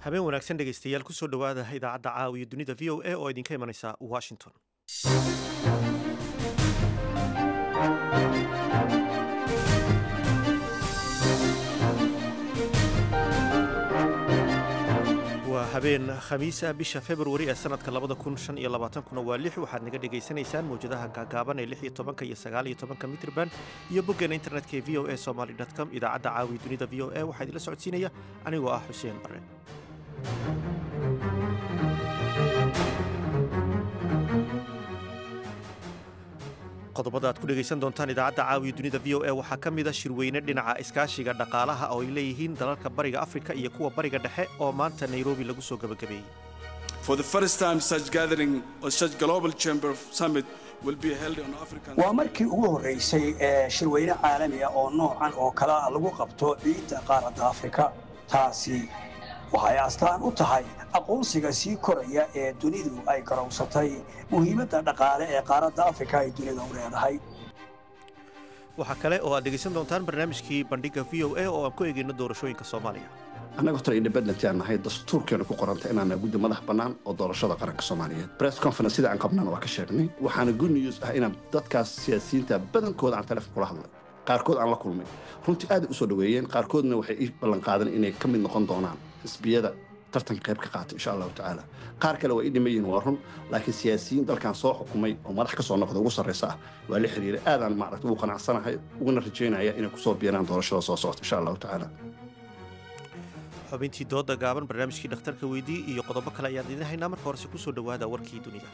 habeen wanaagsan dhegaystayaal kusoo dhowaada idaacadda caawiya dunida v o a oo idinka imanaysa washington waa habeen khamiisa bisha februari ee sanadka labada kun shan iyo labaatankuna waa lix waxaad naga dhegaysanaysaan mawjadaha gaagaaban ee lix iyo tobanka iyo sagaal iyo tobanka mitrban iyo boggeena internetka ee v o a somaly com idaacadda caawiya dunida v o a waxaa idinla socodsiinaya anigoo ah xuseen bare qodobada aad ku dhegaysan doontaan idaacadda caawiya dunida v o a waxaa ka mid a shirweyne dhinaca iskaashiga dhaqaalaha oo ay leeyihiin dalalka bariga afrika iyo kuwa bariga dhexe oo maanta nairobi lagu soo gabagabeeyey waa markii ugu horraysay ee shirweyne caalamiga oo noocan oo kalea lagu qabto ciidda qaaradda afrika taasi waxay astaan u tahay aqoonsiga sii koraya ee dunidu ay garowsatay muhiimadda dhaqaale ee qaaradda afrika ay dunida u leedahay waxaa kale oo aad dhegaysan doontaan barnaamijkii bandhigga v o a oo aan ku eegayno doorashooyinka soomaaliya annaga horta independent aan nahay dastuurkeena ku qoranta inaana guddi madax bannaan oo doorashada qaranka soomaaliyeed press conference sida aan qabnana waa ka sheegnay waxaana good news ah inaan dadkaas siyaasiyiinta badankooda aan taleefon kula hadlay qaarkood aan la kulmay runtii aaday u soo dhoweeyeen qaarkoodna waxay ii ballanqaadeen inay ka mid noqon doonaan xisbiyada tartanka qayb ka qaata insha allahu tacaala qaar kale waa ii dhiman yihiin waa run laakiin siyaasiyiin dalkan soo xukumay oo madax ka soo noqda ugu sarraysa ah waa la xiriiray aadaan maaragta ugu qanacsanahay uguna rajaynaya inay ku soo biiraan doorashada soo socota insha allahu tacaala xubintii dooda gaaban barnaamijkii dhakhtarka weydii iyo qodobo kale ayaan idiin haynaa marka horese kusoo dhowaada warkii dunida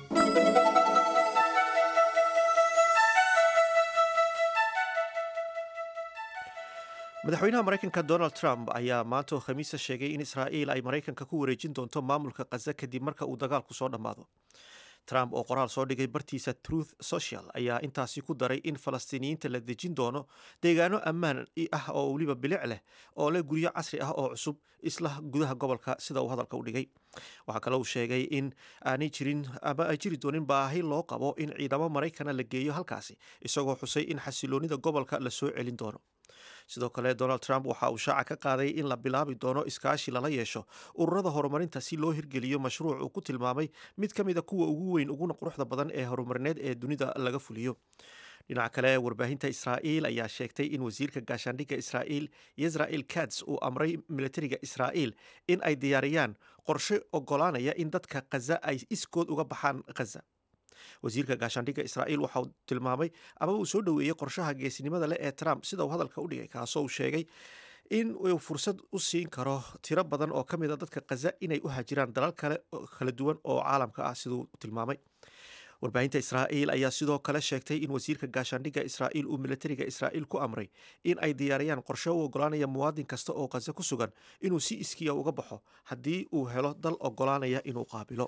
madaxweynaha maraykanka donald trump ayaa maanta oo khamiisa sheegay in israa'iil ay maraykanka ku wareejin doonto maamulka khaza kadib marka uu dagaalku soo dhammaado trump oo qoraal soo dhigay bartiisa truth social ayaa intaasi ku daray in falastiiniyiinta la dejin doono deegaano ammaan ah oo weliba bilic leh oo leh guryo casri ah oo cusub isla gudaha gobolka sida uu hadalka u dhigay waxaa kale uu sheegay in aanay jirin ama ay jiri doonin baahi loo qabo in ciidamo maraykana la geeyo halkaasi isagoo xusay in xasiloonida gobolka la soo celin doono sidoo kale donald trump waxa uu shaaca ka qaaday in la bilaabi doono iskaashi lala yeesho ururada horumarinta si loo hirgeliyo mashruuc uu ku tilmaamay mid ka mida kuwa ugu weyn uguna quruxda badan ee horumarineed ee dunida laga fuliyo dhinaca kale warbaahinta israa'iil ayaa sheegtay in wasiirka gaashaandhigga israa'iil yisrael kats uu amray militariga israa'iil in ay diyaariyaan qorshe ogolaanaya in dadka khaza ay iskood uga baxaan khaza wasiirka gaashaandhigga israa'iil waxa uu tilmaamay ama uu soo dhoweeyey qorshaha geesinimada leh ee trump sida uu hadalka u dhigay kaasoo uu sheegay in uu fursad u siin karo tiro badan oo ka mid a dadka khaza inay u hajiraan dalal kale kala duwan oo caalamka ah siduu tilmaamay warbaahinta israa'iil ayaa sidoo kale sheegtay in wasiirka gaashaandhigga israa'iil uu militariga israa'iil ku amray in ay diyaariyaan qorshe u ogolaanaya muwaadin kasta oo khaza ku sugan inuu si iskiya uga baxo haddii uu helo dal ogolaanaya inuu qaabilo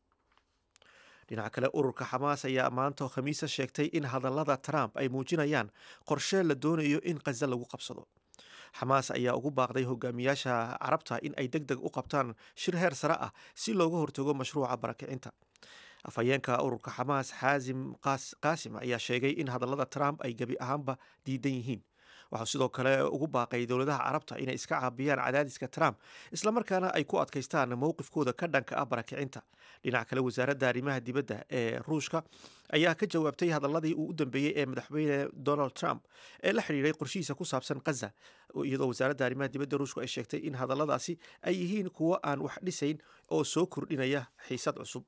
dhinaca kale ururka xamaas ayaa maanta khamiisa sheegtay in hadallada trump ay muujinayaan qorshe la doonayo in khaza lagu qabsado xamaas ayaa ugu baaqday hogaamiyaasha carabta in ay deg deg u qabtaan shir heer sare ah si looga hortago mashruuca barakicinta afhayeenka ururka xamaas xaasim qaasim ayaa sheegay in hadallada trump ay gebi ahaanba diidan yihiin waxaa sidoo kale ugu baaqay dowladaha carabta inay iska caabiyaan cadaadiska trump islamarkaana ay ku adkaystaan mowqifkooda ka dhanka ah barakicinta dhinaca kale wasaaradda arrimaha dibadda ee ruushka ayaa ka jawaabtay hadaladii uu u dambeeyey ee madaxweyne donald trump ee la xidhiiray qorshihiisa ku saabsan khaza iyadoo wasaaradda arrimaha dibadda ruushku ay sheegtay in hadalladaasi ay yihiin kuwo aan wax dhisayn oo soo kordhinaya xiisad cusub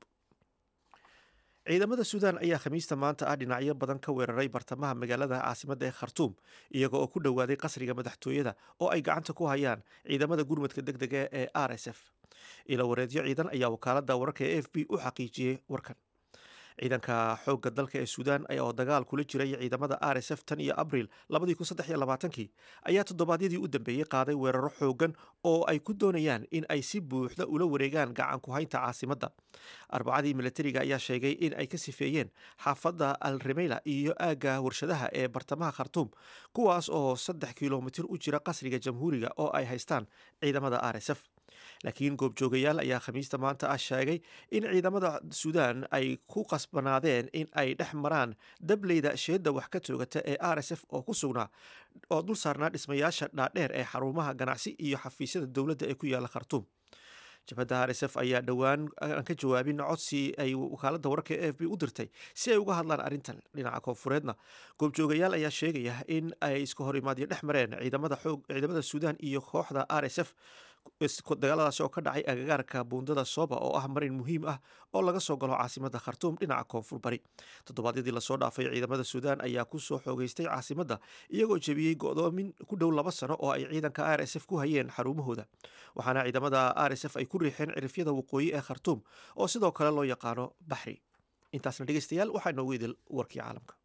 ciidamada suudaan ayaa khamiista maanta ah dhinacyo badan ka weeraray bartamaha magaalada caasimadda ee khartuum iyaga oo ku dhowaaday qasriga madaxtooyada oo ay gacanta ku hayaan ciidamada gurmadka deg dega ee r s f ilo wareedyo ciidan ayaa wakaaladda wararka ee f b u xaqiijiyey warkan ciidanka xoogga dalka ee suudaan oo dagaal kula jiray ciidamada r s f tan iyo abril kii ayaa toddobaadyadii u dambeeyey qaaday weeraro xoogan oo ay ku doonayaan in ay si buuxda ula wareegaan gacan ku haynta caasimadda arbacadii militariga ayaa sheegay in ay ka sifeeyeen xaafadda al remeyla iyo aagga warshadaha ee bartamaha khartuum kuwaas oo saddex kilomitir u jira qasriga jamhuuriga oo ay haystaan ciidamada r s f laakiin goobjoogayaal ayaa khamiista maanta ah sheegay in ciidamada suudaan ay ku qasbanaadeen in ay dhex maraan dableyda sheedda wax ka toogata ee r s f oo ku sugnaa oo dul saarnaa dhismayaasha dhaadheer ee xarumaha ganacsi iyo xafiisyada dowladda ee ku yaala khartuum jabhadda r s f ayaa dhowaan aan ka jawaabin codsi ay wakaaladda wararka e f b u dirtay si ay uga hadlaan arrintan dhinaca koonfureedna goobjoogayaal ayaa sheegaya in ay iska hor imaadyo dhex mareen ciidamada xoog ciidamada suudaan iyo kooxda r s f dagaaladaasi oo ka dhacay agagaarka buundada soba oo ah marin muhiim ah oo laga soo galo caasimada khartuum dhinaca koonfur bari toddobaadyadii lasoo dhaafay ciidamada suudaan ayaa kusoo xoogeystay caasimadda iyagoo jebiyey go'doomin ku dhow laba sano oo ay ciidanka r s f ku hayeen xarumahooda waxaana ciidamada r s f ay ku riixeen cirifyada waqooyi ee khartuum oo sidoo kale loo yaqaano baxri intaasna dhegeystayaal waxaa inoogu idil warkii caalamka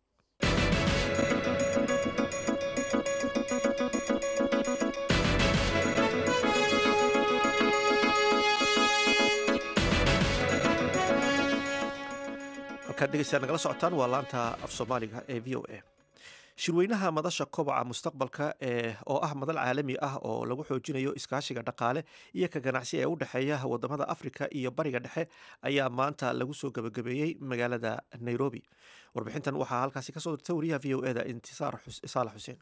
halkaad dhegeystayaal nagala socotaan waa laanta af soomaaliga ee v o a shirweynaha madasha kobaca mustaqbalka ee oo ah madal caalami ah oo lagu xoojinayo iskaashiga dhaqaale iyo ka ganacsi ee u dhexeeya wadamada afrika iyo bariga dhexe ayaa maanta lagu soo gebagabeeyey magaalada nairobi warbixintan waxaa halkaasi kasoo dirtay wariyaha v o eda intisaar saalax xuseen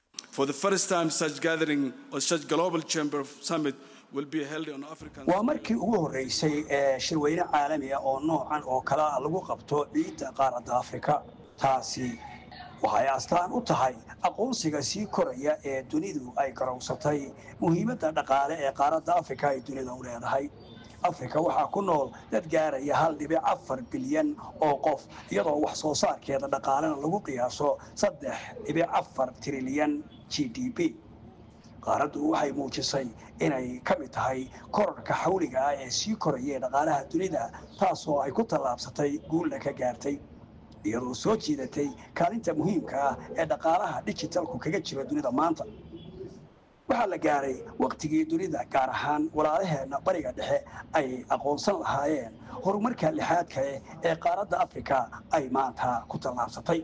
waa markii ugu horreysay ee shirweyne caalami ah oo noocan oo kalea lagu qabto ciidda qaaradda afrika taasi waxay astaan u tahay aqoonsiga sii koraya ee dunidu ay garowsatay muhiimadda dhaqaale ee qaaradda afrika ay dunida u leedahay afrika waxaa ku nool dad gaaraya hal dhibic afar bilyan oo qof iyadoo wax soo saarkeeda dhaqaalena lagu qiyaaso saddex dhibic afar trilyan g d p qaaraddu waxay muujisay inay ka mid tahay korarka xawliga ah ee sii koraya ee dhaqaalaha dunida taasoo ay ku tallaabsatay guulna ka gaartay iyadoo soo jiidatay kaalinta muhiimka ah ee dhaqaalaha dhijitalku kaga jira dunida maanta waxaa la gaaray wakhtigii dunida gaar ahaan walaalaheenna bariga dhexe ay aqoonsan lahaayeen horumarka lixaadka eh ee qaaradda afrika ay maanta ku tallaabsatay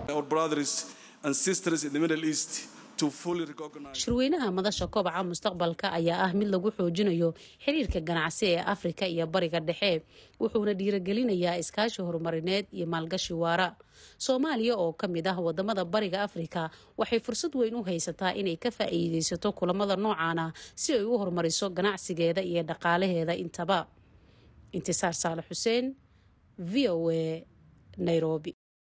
shirweynaha madasha kobaca mustaqbalka ayaa ah mid lagu xoojinayo xiriirka ganacsi ee afrika iyo bariga dhexe wuxuuna dhiiragelinayaa iskaashi horumarineed iyo maalgashi waara soomaaliya oo ka mid ah wadamada bariga afrika waxay fursad weyn u haysataa inay ka faa'iideysato kulamada noocan ah si ay u horumariso ganacsigeeda iyo dhaqaalaheeda intaba intisaar saalax xuseen v o a nairobi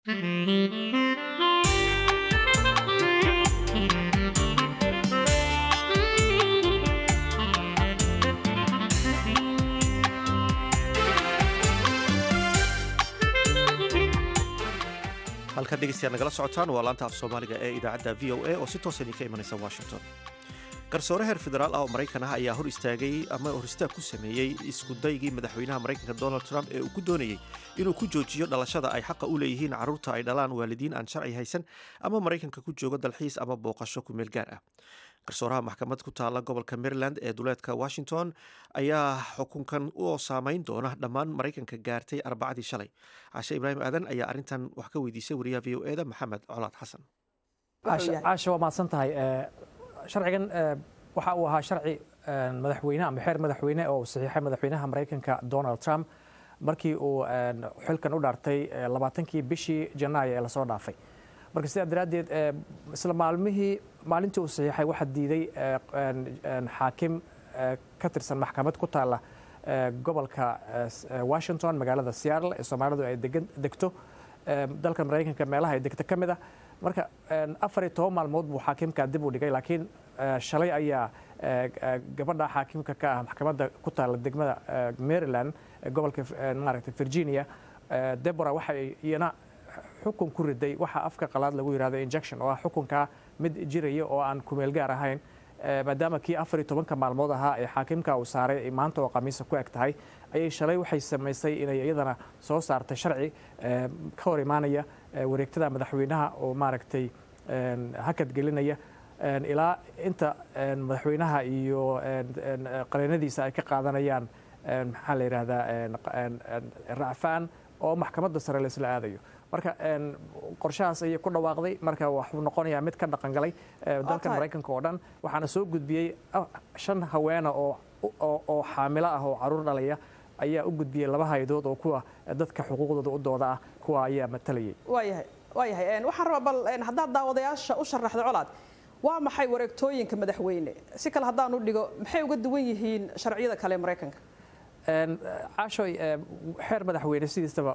halkaad dhegeystayaal nagala socotaan waa laanta af soomaaliga ee idaacadda v o a oo si toosan idinka imanaysa washington garsoore heer federaal ah oo maraykan ah ayaa hor istaagay ama hor istaag ku sameeyey iskudaygii madaxweynaha maraykanka donald trump ee uu ku doonayey inuu ku joojiyo dhalashada ay xaqa u leeyihiin carruurta ay dhalaan waalidiin aan sharci haysan ama maraykanka ku joogo dalxiis ama booqasho ku meel gaar ah garsooraha maxkamad ku taala gobolka maryland ee duleedka washington ayaa xukunkan u saameyn doona dhammaan maraykanka gaartay arbacadii shalay cashe ibraahim aadan ayaa arrintan wax ka weydiisay wariyaha v o eda maxamed colaad xasan caasha waa mahadsan tahay sharcigan waxa uu ahaa sharci madaxweyne ama xeer madaxweyne oo saxiixay madaxweynaha maraykanka donald trump markii uu xilkan u dhaartay labaatankii bishii janaayo ee lasoo dhaafay marka sidaa daraaddeed isla maalmihii maalintii uu saxiixay waxaa diiday xaakim ka tirsan maxkamad ku taalla gobolka washington magaalada seattle ee soomaalidu ay degto dalka maraykanka meelaha ay degto ka mid ah marka afar iyo toban maalmood buu xaakimka dib u dhigay laakiin shalay ayaa gabadha xaakimka ka ah maxkamadda ku taalla degmada maryland gobolka maaragtay virginia debora waxay iyana xukun ku riday waxa afka qalaad lagu yihahdo injection oo ah xukunkaa mid jiraya oo aan kumeel gaar ahayn maadaama kii afar iyo tobanka maalmood ahaa ee xaakimka uu saaray maanta oo khamiisa ku eg tahay ayay shalay waxay samaysay inay iyadana soo saartay sharci ka hor imaanaya wareegtada madaxweynaha oo maaragtay hakad gelinaya ilaa inta madaxweynaha iyo qareenadiisa ay ka qaadanayaan maxaa la yidhahdaa racfaan oo maxkamadda sare la isla aadayo marka qorshahaas ayay ku dhawaaqday marka waxuu noqonayaa mid ka dhaqangalay dalka maraykanka oo dhan waxaana soo gudbiyey shan haweena oo xaamilo ah oo caruur dhalaya ayaa u gudbiyey laba haydood oo kuwa dadka xuquuqdooda u dooda ah kuwa ayaa matalayay waayahay waayahay waxaan rabaa bal haddaad daawadayaasha u sharaxdo colaad waa maxay wareegtooyinka madaxweyne si kale haddaan u dhigo maxay uga duwan yihiin sharciyada kale ee maraykanka caashoy xeer madaxweyne sidiisaba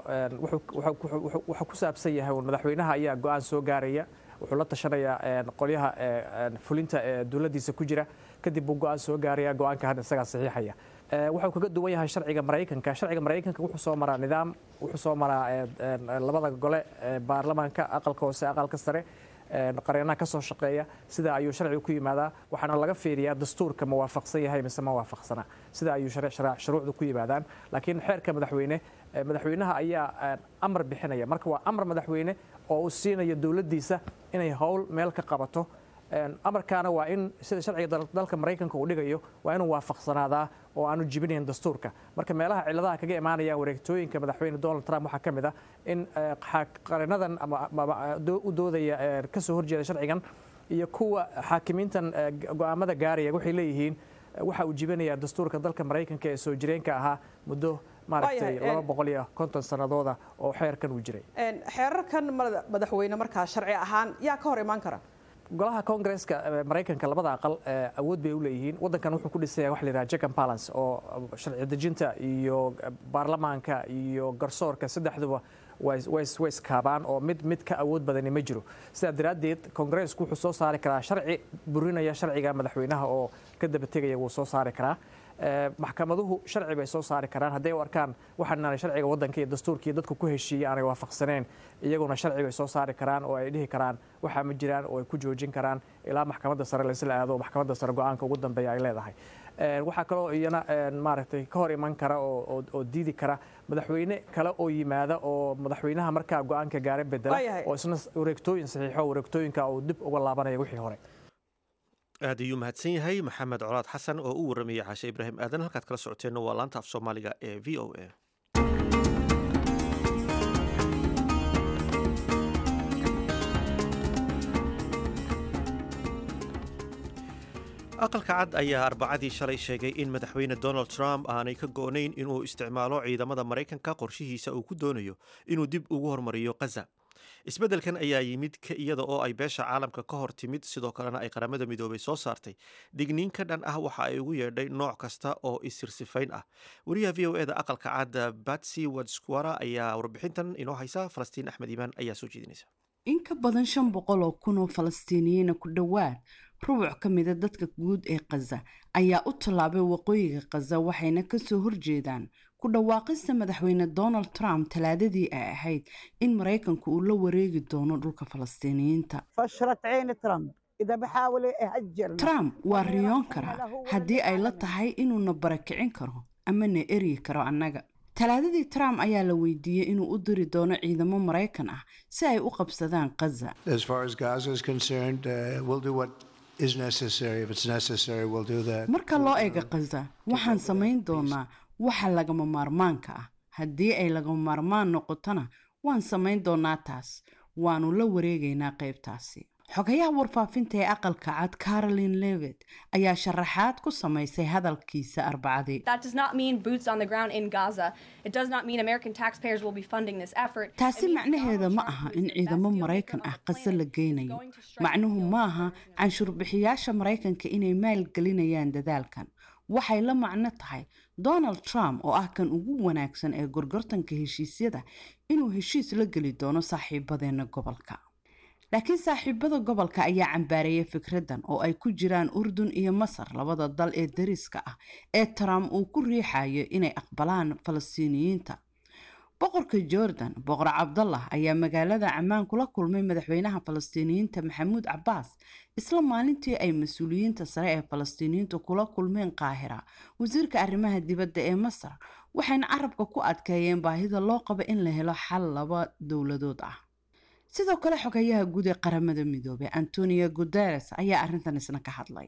wuxuu ku saabsan yahay un madaxweynaha ayaa go-aan soo gaaraya wuxuu la tashanayaa qolyaha fulinta ee dowladdiisa ku jira kadib buu go-aan soo gaaraya go-aanka hadda isagaa saxiixaya wuxuu kaga duwan yahay sharciga maraykanka sharciga maraykanka wuxuu soo maraa nidaam wuxuu soo maraa labada gole baarlamaanka aqalka hoose aqalka sare qareenaha ka soo shaqeeya sida ayuu sharcigu ku yimaadaa waxaana laga fiiriyaa dastuurka ma waafaqsan yahay mise ma waafaqsana sida ayuu shuruucdu ku yimaadaan laakiin xeerka madaxweyne madaxweynaha ayaa amar bixinaya marka waa amar madaxweyne oo uu siinayo dowladdiisa inay howl meel ka qabato amarkaana waa in sida sharciga dalka maraykanka uu dhigayo waa inuu waafaqsanaadaa oo aanu jibinayn dastuurka marka meelaha ciladaha kaga imaanaya wareegtooyinka madaxweyne donald trump waxaa ka mid ah in qarinadan u doodaya kasoo horjeeda sharcigan iyo kuwa xaakimiintan go'aamada gaaraya waxay leeyihiin waxa uu jibinayaa dastuurka dalka maraykanka ee soo jireenka ahaa muddo maaragtay laba boqol iyo konton sanadooda oo xeerkan uu jiray xeerarkan madaxweyne markaa sharci ahaan yaa ka hor imaan kara golaha koongareeska maraykanka labada aqal awood bay u leeyihiin waddankan wuxuu ku dhisaya wax la yidhaha jack and balance oo sharci dejinta iyo baarlamaanka iyo garsoorka saddexduba way iskaabaan oo mid mid ka awood badani ma jiro sidaa daraaddeed koongareesku wuxuu soo saari karaa sharci burinaya sharciga madaxweynaha oo ka daba tegaya wuu soo saari karaa maxkamaduhu sharci bay soo saari karaan hadday u arkaan waxaanaanay sharciga waddanka iyo dastuurkii dadku ku heshiiyey aanay waafaqsaneen iyaguna sharci bay soo saari karaan oo ay dhihi karaan waxaa ma jiraan oo ay ku joojin karaan ilaa maxkamadda sare laysla aado oo maxkamadda sare go-aanka ugu dambeeya ay leedahay waxaa kaloo iyana maaragtay ka hor iman kara oo diidi kara madaxweyne kale oo yimaada oo madaxweynaha markaa go-aanka gaara bedela oo isna wareegtooyin saxiixo wareegtooyinka uu dib uga laabanaya wixii hore aad ayuu mahadsan yahay maxamed colaad xasan oo u warramayay caashe ibraahim aadan halkaad kala socoteenna waa laanta af soomaaliga ee v o a aqalka cad ayaa arbacadii shalay sheegay in madaxweyne donald trump aanay ka go-nayn inuu isticmaalo ciidamada maraykanka qorshihiisa uu ku doonayo inuu dib ugu hormariyo khaza isbeddelkan ayaa yimid iyada oo ay beesha caalamka ka hor timid sidoo kalena ay qaramada midoobay soo saartay digniin ka dhan ah waxa ay ugu yeedhay nooc kasta oo isirsifayn ah wariyaha v o eda aqalka cadda batsy wadsquara ayaa warbixintan inoo haysa falastiin axmed iimaan ayaa soo jeedinaysa in ka badan shan boqol oo kun oo falastiiniyiina ku dhowaad rubuc ka mida dadka guud ee khaza ayaa u tallaabay waqooyiga khaza waxayna kasoo horjeedaan ku dhawaaqista madaxweyne donald trump talaadadii ay ahayd in maraykanku uu la wareegi doono dhulka falastiiniyiinta trump waa riyoon karaa haddii ay la tahay inuuna barakicin karo ama na eryi karo annaga talaadadii trump ayaa la weydiiyey inuu u diri doono ciidamo maraykan ah si ay u qabsadaan khaza marka loo eega khaza waxaan samayn doonaa waxa lagama maarmaanka ah haddii ay lagama maarmaan noqotona waan samayn doonaa taas waanu la wareegaynaa qaybtaasi xogayaha warfaafinta ee aqalka cad caroline levet ayaa sharaxaad ku samaysay hadalkiisa arbacadii taasi macnaheeda ma aha in ciidamo maraykan ah qase la geynayo macnuhu ma aha canshuurbixiyaasha maraykanka inay maalgelinayaan dadaalkan waxay la macno tahay donald trump oo ah kan ugu wanaagsan ee gorgortanka heshiisyada inuu heshiis la geli doono saaxiibadeena gobolka laakiin saaxiibada gobolka ayaa cambaareeyay fikraddan oo ay ku jiraan urdun iyo masar labada dal ee dariska ah ee trump uu ku riixayo inay aqbalaan falastiiniyiinta boqorka jordan boqor cabdallah ayaa magaalada camaan kula kulmay madaxweynaha falastiiniyiinta maxamuud cabaas isla maalintii ay mas-uuliyiinta sare ee falastiiniyiintu kula kulmeen qaahira wasiirka arrimaha dibadda ee masar waxayna carabka ku adkeeyeen baahida loo qabo in la helo xal laba dowladood ah sidoo kale xogayaha guud ee qaramada midoobey antonio guteres ayaa arrintan isna ka hadlay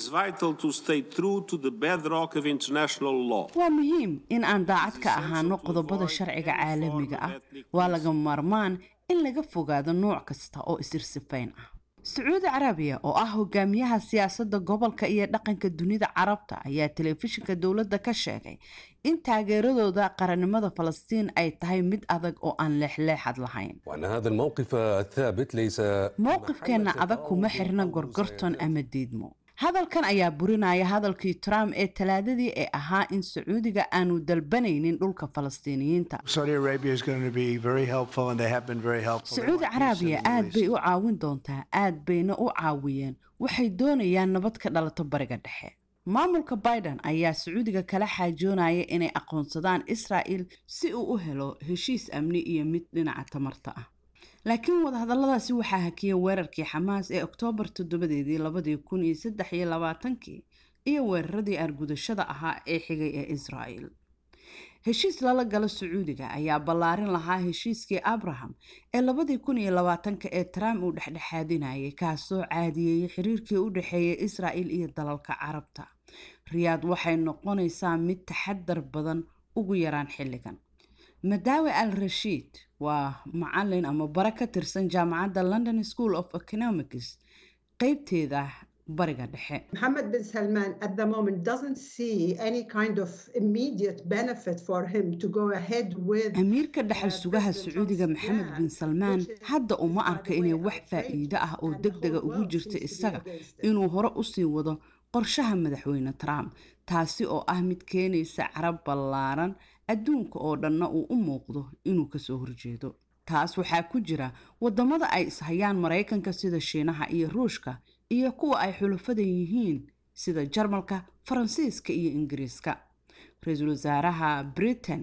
waa muhiim in aan daacad ka ahaano qodobada sharciga caalamiga ah waa laga maarmaan in laga fogaado nooc kasta oo isirsifayn ah sacuudi carabiya oo ah hogaamiyaha siyaasadda gobolka iyo dhaqanka dunida carabta ayaa telefishinka dowladda ka sheegay in taageeradooda qarannimada falastiin ay tahay mid adag oo aan leexleexad lahayn mowqifkeenna adag kuma xirna gorgorton ama diidmo hadalkan ayaa burinaya hadalkii trump ee talaadadii ee ahaa in sacuudiga aanu dalbanaynin dhulka falastiiniyiinta sacuudi carabiya aad bay u caawin doontaa aad bayna u caawiyeen waxay doonayaan nabad ka dhalato bariga dhexe maamulka biden ayaa sacuudiga kala xaajoonaya inay aqoonsadaan israa'il si uu u helo heshiis amni iyo mid dhinaca tamarta ah laakiin wadahadalladaasi waxaa hakiyay weerarkii xamaas ee oktoobar toddobadeedii labadii kun iyo saddex iyo labaatankii iyo weeraradii argudashada ahaa ee xigay ee israa'il heshiis lala galo sacuudiga ayaa ballaarin lahaa heshiiskii abraham ee labadii kun iyo labaatanka ee trump uu dhexdhexaadinayay kaasoo caadiyeeyay xiriirkii u dhexeeyay israa'il iyo dalalka carabta riyaad waxay noqonaysaa mid taxadar badan ugu yaraan xilligan madaawe al rashiid waa macalin ama bare ka tirsan jaamacadda london school of economics qeybteeda bariga dhexe Mohammed bin Salman at the moment doesn't see any kind of immediate benefit for him to go ahead with amiirka dhexal sugaha sacuudiga maxamed bin salmaan hadda uma arka inay wax faa'iido ah oo deg dega ugu jirta isaga inuu hore usii wado qorshaha madaxweyne trump taasi oo ah mid keenaysa carab ballaaran adduunka oo dhanna uu u muuqdo inuu kasoo horjeedo taas waxaa ku jira wadamada ay ishayaan maraykanka sida shiinaha iyo ruushka iyo kuwa ay xulafada yihiin sida jarmalka faransiiska iyo ingiriiska ra-iisul wasaaraha britain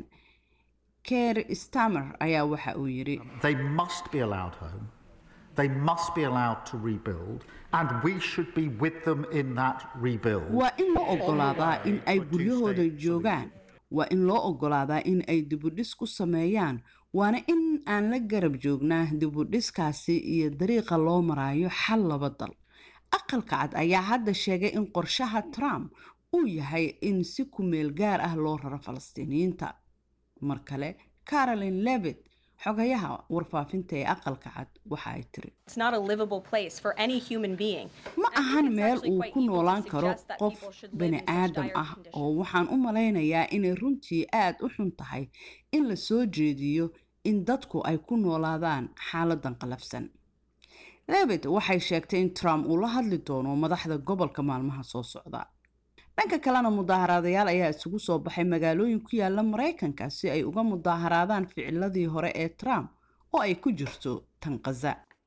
ker stamer ayaa waxa uu yidhi They must be allowed home. They must be allowed to rebuild, and we should be with them in that rebuild. waa in loo ogolaadaa in ay guryahooda joogaan waa in loo ogolaadaa in ay dibudhis ku sameeyaan waana in aan la garab joognaa dibudhiskaasi iyo dariiqa loo maraayo xal laba dal aqalka cad ayaa hadda sheegay in qorshaha trump uu yahay in si ku meel gaar ah loo raro falastiiniyiinta mar kale caroline levitt xogayaha warfaafinta ee aqalka cad waxa ay tiri It's not a livable place for any human being. ma ahan meel uu ku noolaan karo qof bani aadam ah oo waxaan u malaynayaa inay runtii aad u xun tahay in la soo jeediyo in dadku ay ku noolaadaan xaaladan qalafsan lebet waxay sheegtay in trump uu la hadli doono madaxda gobolka maalmaha soo socda dhanka kalena mudaaharaadayaal ayaa isugu soo baxay magaalooyin ku yaala maraykanka si ay uga mudaaharaadaan ficiladii hore ee trump oo ay ku jirto tan kaza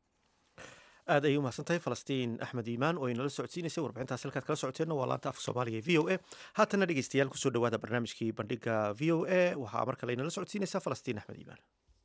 aad ayay umahadsan tahay falastiin axmed iimaan oo inala socodsiinaysay warbixintaas halkaad kala socoteenna waa laanta afka soomaaliga ee v o a haatana dhegeystayaal kusoo dhawaada barnaamijkii bandhiga v o a waxaa mar kale inala socodsiinaysaa falastiin axmed iimaan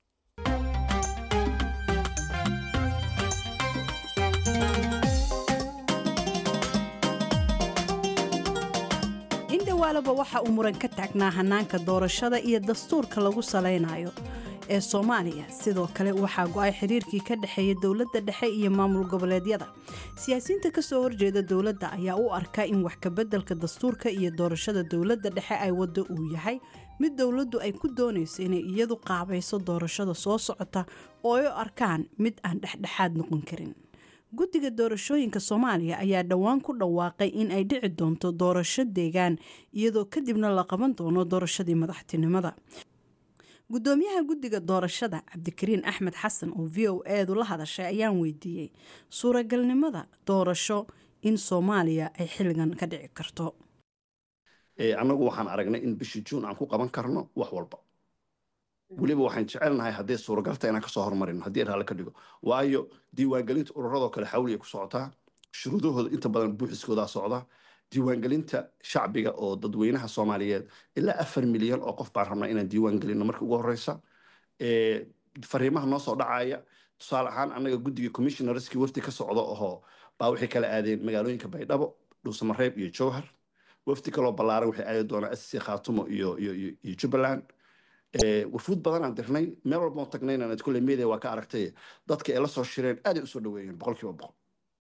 indhawaalaba waxa uu muran ka taagnaa hanaanka doorashada iyo dastuurka lagu salaynayo ee soomaaliya sidoo kale waxaa go-ay xiriirkii ka dhexeeya dowladda dhexe iyo maamul goboleedyada siyaasiyiinta kasoo horjeeda dowladda ayaa u arka in wax kabeddelka dastuurka iyo doorashada dowladda dhexe ay waddo uu yahay mid dowladdu ay ku doonayso inay iyadu qaabayso doorashada soo socota oo ay u arkaan mid aan dhexdhexaad noqon karin guddiga doorashooyinka soomaaliya ayaa dhowaan ku dhawaaqay in ay dhici doonto doorasho deegaan iyadoo kadibna la qaban doono doorashadii madaxtinimada gudoomiyaha guddiga doorashada cabdikariin axmed xasan oo v o eedu la hadashay ayaan weydiiyey suuragalnimada doorasho in soomaaliya ay xilligan ka dhici karto annagu waxaan aragnay in bishii juun aan ku qaban karno wax walba weliba waxaan jecelnahay hadday suuragalta inaan kasoo hormarino haddii raale ka dhigo waayo diiwaangelinta ururadoo kale xawliya ku socotaa shuruudahooda inta badan buuxiskoodaa socda diiwaangelinta shacbiga oo dadweynaha soomaaliyeed ilaa afar milyan oo qof baan rabnaa inaan diiwaan gelino marka ugu horeysa fariimaha noo soo dhacaya tusaale ahaan annaga guddiga commissionerskii wafdi ka socda ohoo baa waxay kala aadeen magaalooyinka baydhabo dhuusamareeb iyo jowhar wafdi kaloo ballaaran waxay aadi doonaa sc khaatumo iyo iyo iyo jubbaland wafuud badan aan dirnay meel walbao tagnayna ad kulle media waa ka aragtay dadka ay la soo shireen aaday usoo dhaweeyeen boqolkiiba boqol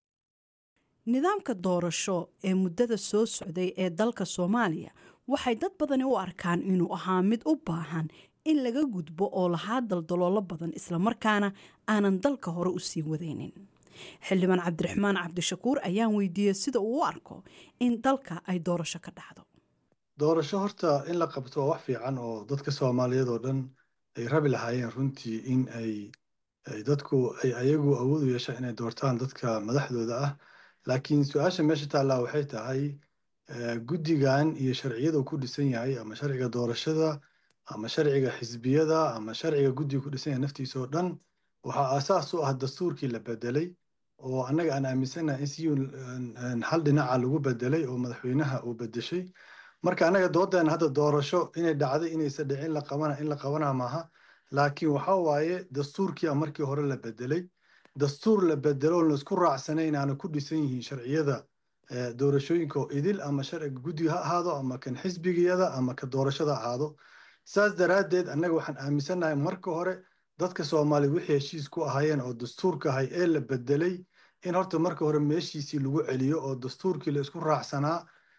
nidaamka doorasho ee muddada soo socday ee dalka soomaaliya waxay dad badani u arkaan inuu ahaa mid u baahan in laga gudbo oo lahaa daldaloolo badan islamarkaana aanan dalka hore usii wadaynin xildhibaan cabdiraxmaan cabdishakuur ayaan weydiiyey sida uu u arko in dalka ay doorasho ka dhacdo doorasho horta in la qabto waa wax fiican oo dadka soomaaliyeed oo dhan ay rabi lahaayeen runtii in ay dadku ay ayagu awood u yeeshaan inay doortaan dadka madaxdooda ah laakiin su-aasha meesha taallaa waxay tahay guddigan iyo sharciyada uu ku dhisan yahay ama sharciga doorashada ama sharciga xisbiyada ama sharciga guddiga ku dhisan yahay naftiisa oo dhan waxaa aasaas u ah dastuurkii la bedelay oo annaga aan aaminsanahay in si hal dhinaca lagu bedelay oo madaxweynaha uu bedeshay marka annaga doodeena hadda doorasho inay dhacday inaysa dhicin la qabana in la qabana maaha laakiin waxa waaye dastuurkii markii hore la bedelay dastuur la bedelo oo laisku raacsanayn aana ku dhisan yihiin sharciyada doorashooyinka oo idil ama sharciga guddiga ha ahaado ama kan xisbigiyada ama ka doorashada ahaado saas daraaddeed annaga waxaan aaminsannahay marka hore dadka soomaaliya wixii heshiis ku ahaayeen oo dastuurka ahay ee la bedelay in horta marka hore meeshiisii lagu celiyo oo dastuurkii la isku raacsanaa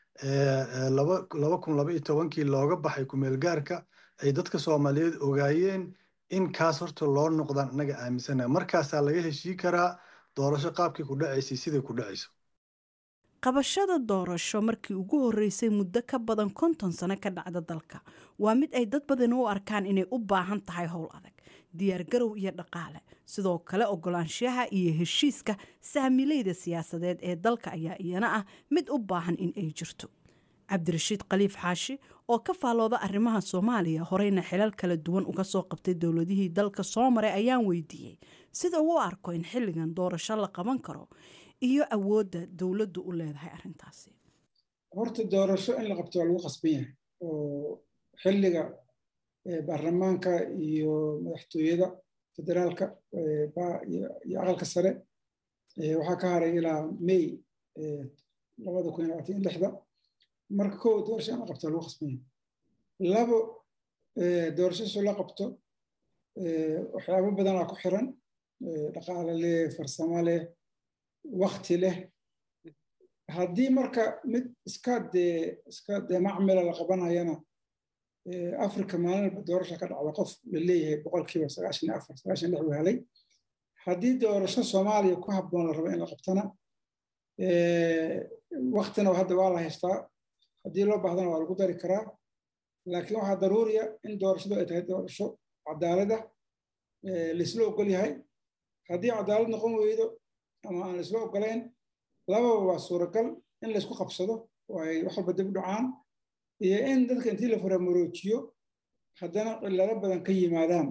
laba kun laba iyo tobankii looga baxay kumeelgaarka ay dadka soomaaliyeed ogaayeen in kaas horta loo noqdaan annaga aaminsanahay markaasaa laga heshii karaa doorasho qaabkii ku dhacaysay siday ku dhacayso qabashada doorasho markii ugu horreysay muddo ka badan konton sano ka dhacda dalka waa mid ay dad badan u arkaan inay u baahan tahay howl adag diyaargarow iyo dhaqaale sidoo kale ogolaanshaha iyo heshiiska saamileyda siyaasadeed ee dalka ayaa iyana ah mid u baahan in ay jirto cabdirashiid khaliif xaashi oo ka faalooda arrimaha soomaaliya horeyna xilal kala duwan uga soo qabtay dowladihii dalka soo maray ayaan weydiiyey sida uu u arko in xilligan doorasho la qaban karo iyo awoodda dowladdu u leedahay arrintaasi horta doorasho in la qabto waa lagu qasban yahay oo xilliga baarlamaanka iyo madaxtooyada federaalka iyo aqalka sare waxaa ka haray ilaa may labada kun iyo labaatan iyo lixda marka kow doorasho in la qabto waa lagu qasban yahay labo doorasho soo la qabto waxyaabo badanaa ku xiran dhaqaale leh farsamo leh wakti leh haddii marka mid iska dee iska dee macmila la qabanayana africa maalin walba doorasha ka dhacda qof la leeyahay boqolkiiba sagaashan iyo afar sagaashan lix uu helay haddii doorasho soomaaliya ku habboon la rabo in la qabtana waktina hadda waa la haystaa haddii loo baahdana waa lagu dari karaa laakiin waxaa daruuriya in doorashadu ay tahay doorasho cadaalada laisla ogol yahay haddii cadaalad noqon weydo ama aan laisla ogolayn lababa waa suuragal in laysku qabsado oo ay wax walba dib u dhacaan iyo in dadka intii la faramoroojiyo haddana cilado badan ka yimaadaan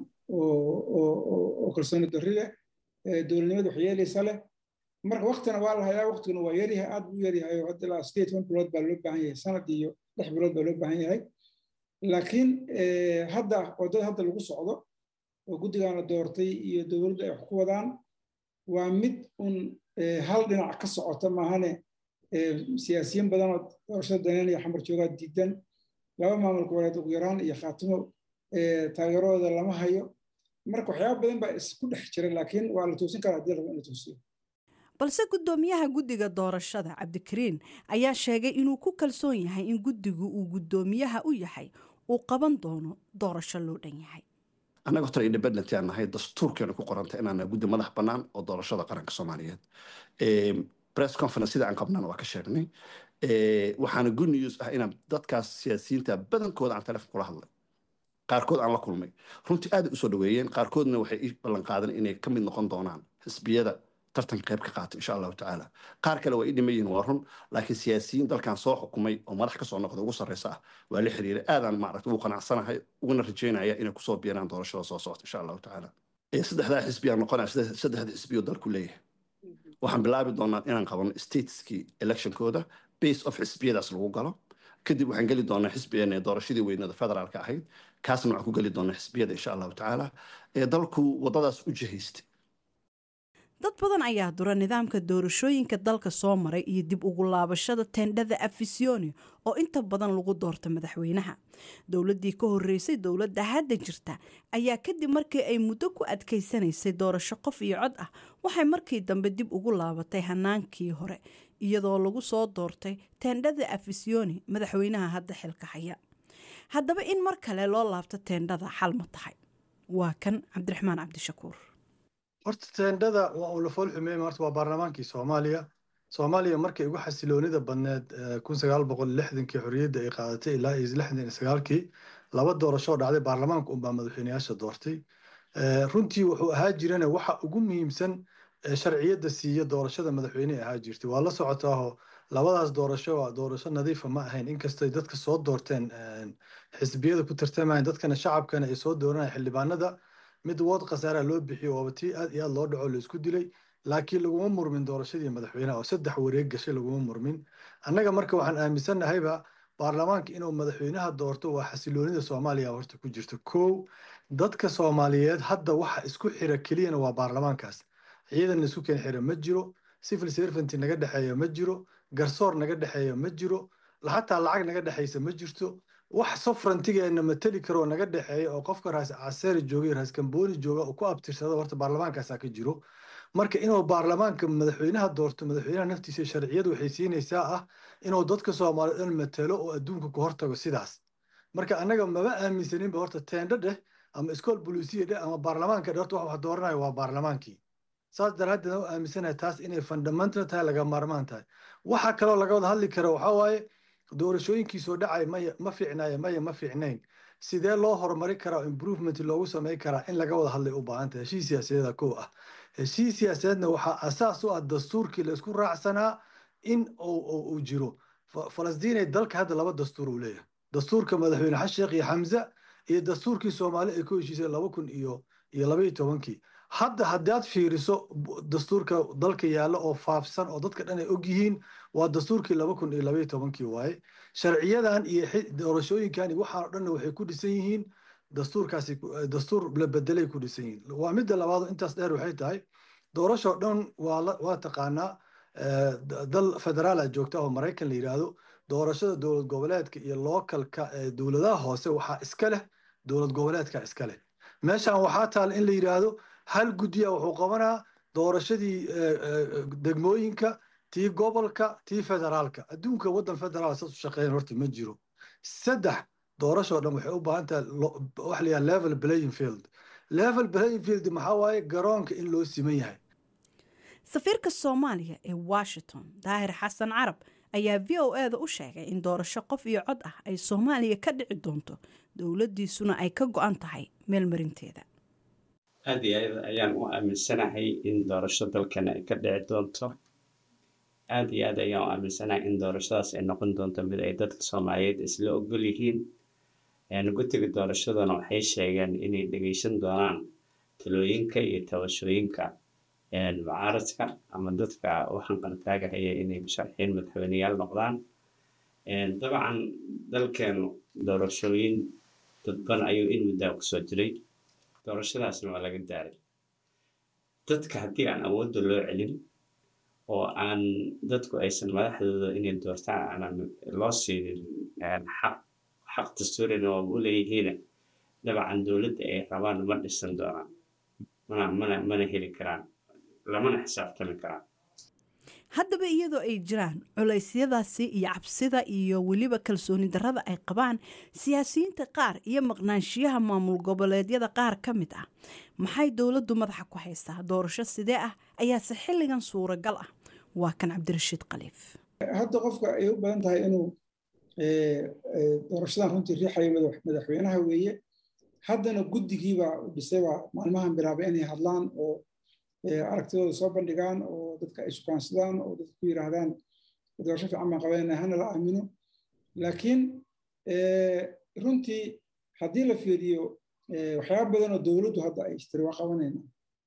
oo kalsooni darri leh dowladnimada waxyeelaysa leh marka waktina waa la hayaa waktiguna waa yaryahay aad buu yaryahay oo hadda ilaa sideed toban bilood baa loo baahan yahay sanad iyo lix bilood baa loo baahan yahay laakiin hadda wadada hadda lagu socdo oo guddigan la doortay iyo dowladdu ay wax ku wadaan waa mid un hal dhinac ka socota maahane siyaasiyiin badan oo doorashada daneynaya xamar joogaa diidan laba maamul goboleed ugu yaraan iyo khaatimo taageeradooda lama hayo marka waxyaaba badan baa isku dhex jira laakiin waa la toosin karaa haddii rabo in la toosiyo balse guddoomiyaha guddiga doorashada cabdikariin ayaa sheegay inuu ku kalsoon yahay in guddigu uu guddoomiyaha u yahay uu qaban doono doorasho loo dhan yahay annaga horta independent aan nahay dastuurkeena ku qoranta inaan guddi madax bannaan oo doorashada qaranka soomaaliyeed press conference sida aan qabnana waa ka sheegnay waxaana good news ah inaan dadkaas siyaasiyiinta badankooda aan telefon kula hadlay qaarkood aan la kulmay runtii aad usoo dhaweeyeen qaarkoodna waxay ii ballan qaadan inay ka mid noqon doonaan xisbiyada tartanka qayb ka qaata insha allahu tacaala qaar kale waa ii dhiman yihiin waa run laakiin siyaasiyiin dalkan soo xukumay oo madax kasoo noqda ugu sarreysa ah waa la xiriiray aadaan maaragta ugu qanacsanahay uguna rajeynaya inay kusoo biiraan doorashada soo socota insha allahu tacaala saddexdaa xisbiyaa noqonaya saddexda xisbiyo dalku leeyahay waxaan bilaabi doonaa inaan qabano stateskii electionkooda base of xisbiyadaas lagu galo kadib waxaan geli doonaa xisbigeena doorashadii weynada federaalka ahayd kaasna waxaan ku geli doonaa xisbiyada insha allahu tacaala ee dalku wadadaas u jihaystay dad badan ayaa dura nidaamka doorashooyinka dalka soo maray iyo dib ugu laabashada tendhada afisyooni oo inta badan lagu doorta madaxweynaha dowladii ka horeysay dowladda hadda jirta ayaa kadib markii ay muddo ku adkaysanaysay doorasho qof iyo cod ah waxay markii dambe dib ugu laabatay hanaankii hore iyadoo lagu soo doortay tendhada afisyooni madaxweynaha hadda xilka haya haddaba in mar kale loo laabto teendhada xal ma tahay waa kan cabdiraxmaan cabdishakuur horta teendhada waa uu la fool xumeeyey horta waa baarlamaankii soomaaliya soomaaliya markay ugu xasiloonida badneed kun sagaal boqol lixdankii xorriyadda ay qaadatay ilaa iyo lixdan iyo sagaalkii laba doorasho dhacday baarlamaanka unbaa madaxweyneyaasha doortay runtii wuxuu ahaa jirana waxa ugu muhiimsan ee sharciyadda siiya doorashada madaxweyne ahaa jirtay waa la socotaaho labadaas doorasho waa doorasho nadiifa ma ahayn inkastay dadka soo doorteen xisbiyada ku tartamayaan dadkana shacabkana ay soo dooranayaan xildhibaanada mid wood khasaara loo bixiyo waaba tii aad iyo aad loo dhaco laisku dilay laakiin laguma murmin doorashadii madaxweynaha oo saddex wareeg gashay laguma murmin annaga marka waxaan aaminsannahayba baarlamaanka inuu madaxweynaha doorto waa xasiloonida soomaaliya horta ku jirto kow dadka soomaaliyeed hadda waxa isku xira keliyana waa baarlamaankaas ciidan laisku keen xira ma jiro civil servant naga dhexeeya ma jiro garsoor naga dhexeeya ma jiro xataa lacag naga dhexeysa ma jirto wax sofrantigeena mateli karoo naga dhexeeya oo qofka raas caseeri joogay raas kambooni jooga oo ku abtirsada horta baarlamaankaasaa ka jiro marka inuu baarlamaanka madaxweynaha doorto madaxweynaha naftiisa sharciyadu waxay siinaysaa ah inuu dadka soomaaliyeed dhan matalo oo adduunka ku hortago sidaas marka annaga maba aaminsaninba horta teendho dheh ama iskool bolisiya dheh ama baarlamaanka dheh horta wax wax dooranayo waa baarlamaankii saas daraaddeed aan u aaminsanahay taas inay fundamental tahay laga maarmaan tahay waxa kaloo laga wada hadli karo waxaa waaye doorashooyinkii soo dhacay maya ma fiicnaaye maya ma fiicnayn sidee loo horumari karaa improvement loogu samey karaa in laga wada hadlay u baahan tahay heshiis siyaasadeeda kow ah heshiis siyaasadeedna waxaa asaas u ah dastuurkii la isku raacsanaa in uu jiro falastiin dalka hadda laba dastuur uu leeyahay dastuurka madaxweyne xasan sheekh iyo xamza iyo dastuurkii soomaali ay ku heshiisay laba kun iyo iyo laba iyo tobankii hadda haddaad fiiriso dastuurka dalka yaalla oo faafsan oo dadka dhan ay og yihiin waa dastuurkii laba kun iyo labaiyo tobankii waaye sharciyadan iyo doorashooyinkan waxaan o dhanna waxay ku dhisan yihiin dastuurkaasi dastuur la bedelay ku dhisan yihiin waa midda labaad intaas dheer waxay tahay doorashoo dhan waa waa taqaanaa dal federaala joogta oo maraykan la yidhaahdo doorashada dowlad goboleedka iyo lookalka dowladaha hoose waxaa iska leh dowlad goboleedka iska leh meeshan waxaa taal in la yidhaahdo hal guddiya wuxuu qabanaa doorashadii degmooyinka tii gobolka tii federaalka adduunka waddan federaal saas u shaqeeyan horta ma jiro saddex doorashoo dhan waxay u baahan tahay wax la yidhaha level playing field level playing field maxaa waaye garoonka in loo siman yahay safiirka soomaaliya ee washington daahir xasan carab ayaa v o e da u sheegay in doorasho qof iyo cod ah ay soomaaliya ka dhici doonto dowladdiisuna ay ka go-an tahay meelmarinteeda aada iyo aad ayaan u aaminsanahay in doorasho dalkan ay ka dhici doonto aada iyo aad ayaan u aaminsanahay in doorashadaas ay noqon doonto mid ay dadka soomaaliyeed isla ogol yihiin guddiga doorashaduna waxay sheegeen inay dhegeysan doonaan talooyinka iyo tabashooyinka mucaaradka ama dadka waxaan qartaagahaya inay musharxiin madaxweyneyaal noqdaan dabcan dalkeenu doorashooyin dadban ayuu in muddaa kusoo jiray doorashadaasna waa laga daaray dadka haddii aan awoodda loo celin oo aan dadku aysan madaxdooda inay doortaan aanan loo siinin xaq xaq dastuurina waa u leeyihiin dabcan dowladda ay rabaan ma dhisan doonaan mana mana mana heli karaan lamana xisaabtami karaan haddaba iyadoo ay jiraan culeysyadaasi iyo cabsida iyo weliba kalsooni darrada ay qabaan siyaasiyiinta qaar iyo maqnaanshiyaha maamul goboleedyada qaar ka mid ah maxay dowladdu madaxa ku haysaa doorasho sidee ah ayaase xilligan suuragal ah waa kan cabdirashiid khaliif hadda qofka ay u badan tahay inuu doorashadan runtii riixayo madaxweynaha weeye haddana guddigiibaa u dhisaybaa maalmahan bilaabay inay hadlaan oo aragtidooda soo bandhigaan oo dadka ay sukaansadaan oo dadka ku yiraahdaan doorasho fiican baan qabanayna hana la aamino laakiin runtii haddii la fiiriyo waxyaaba badan oo dowladdu hadda ay istiri waa qabanayna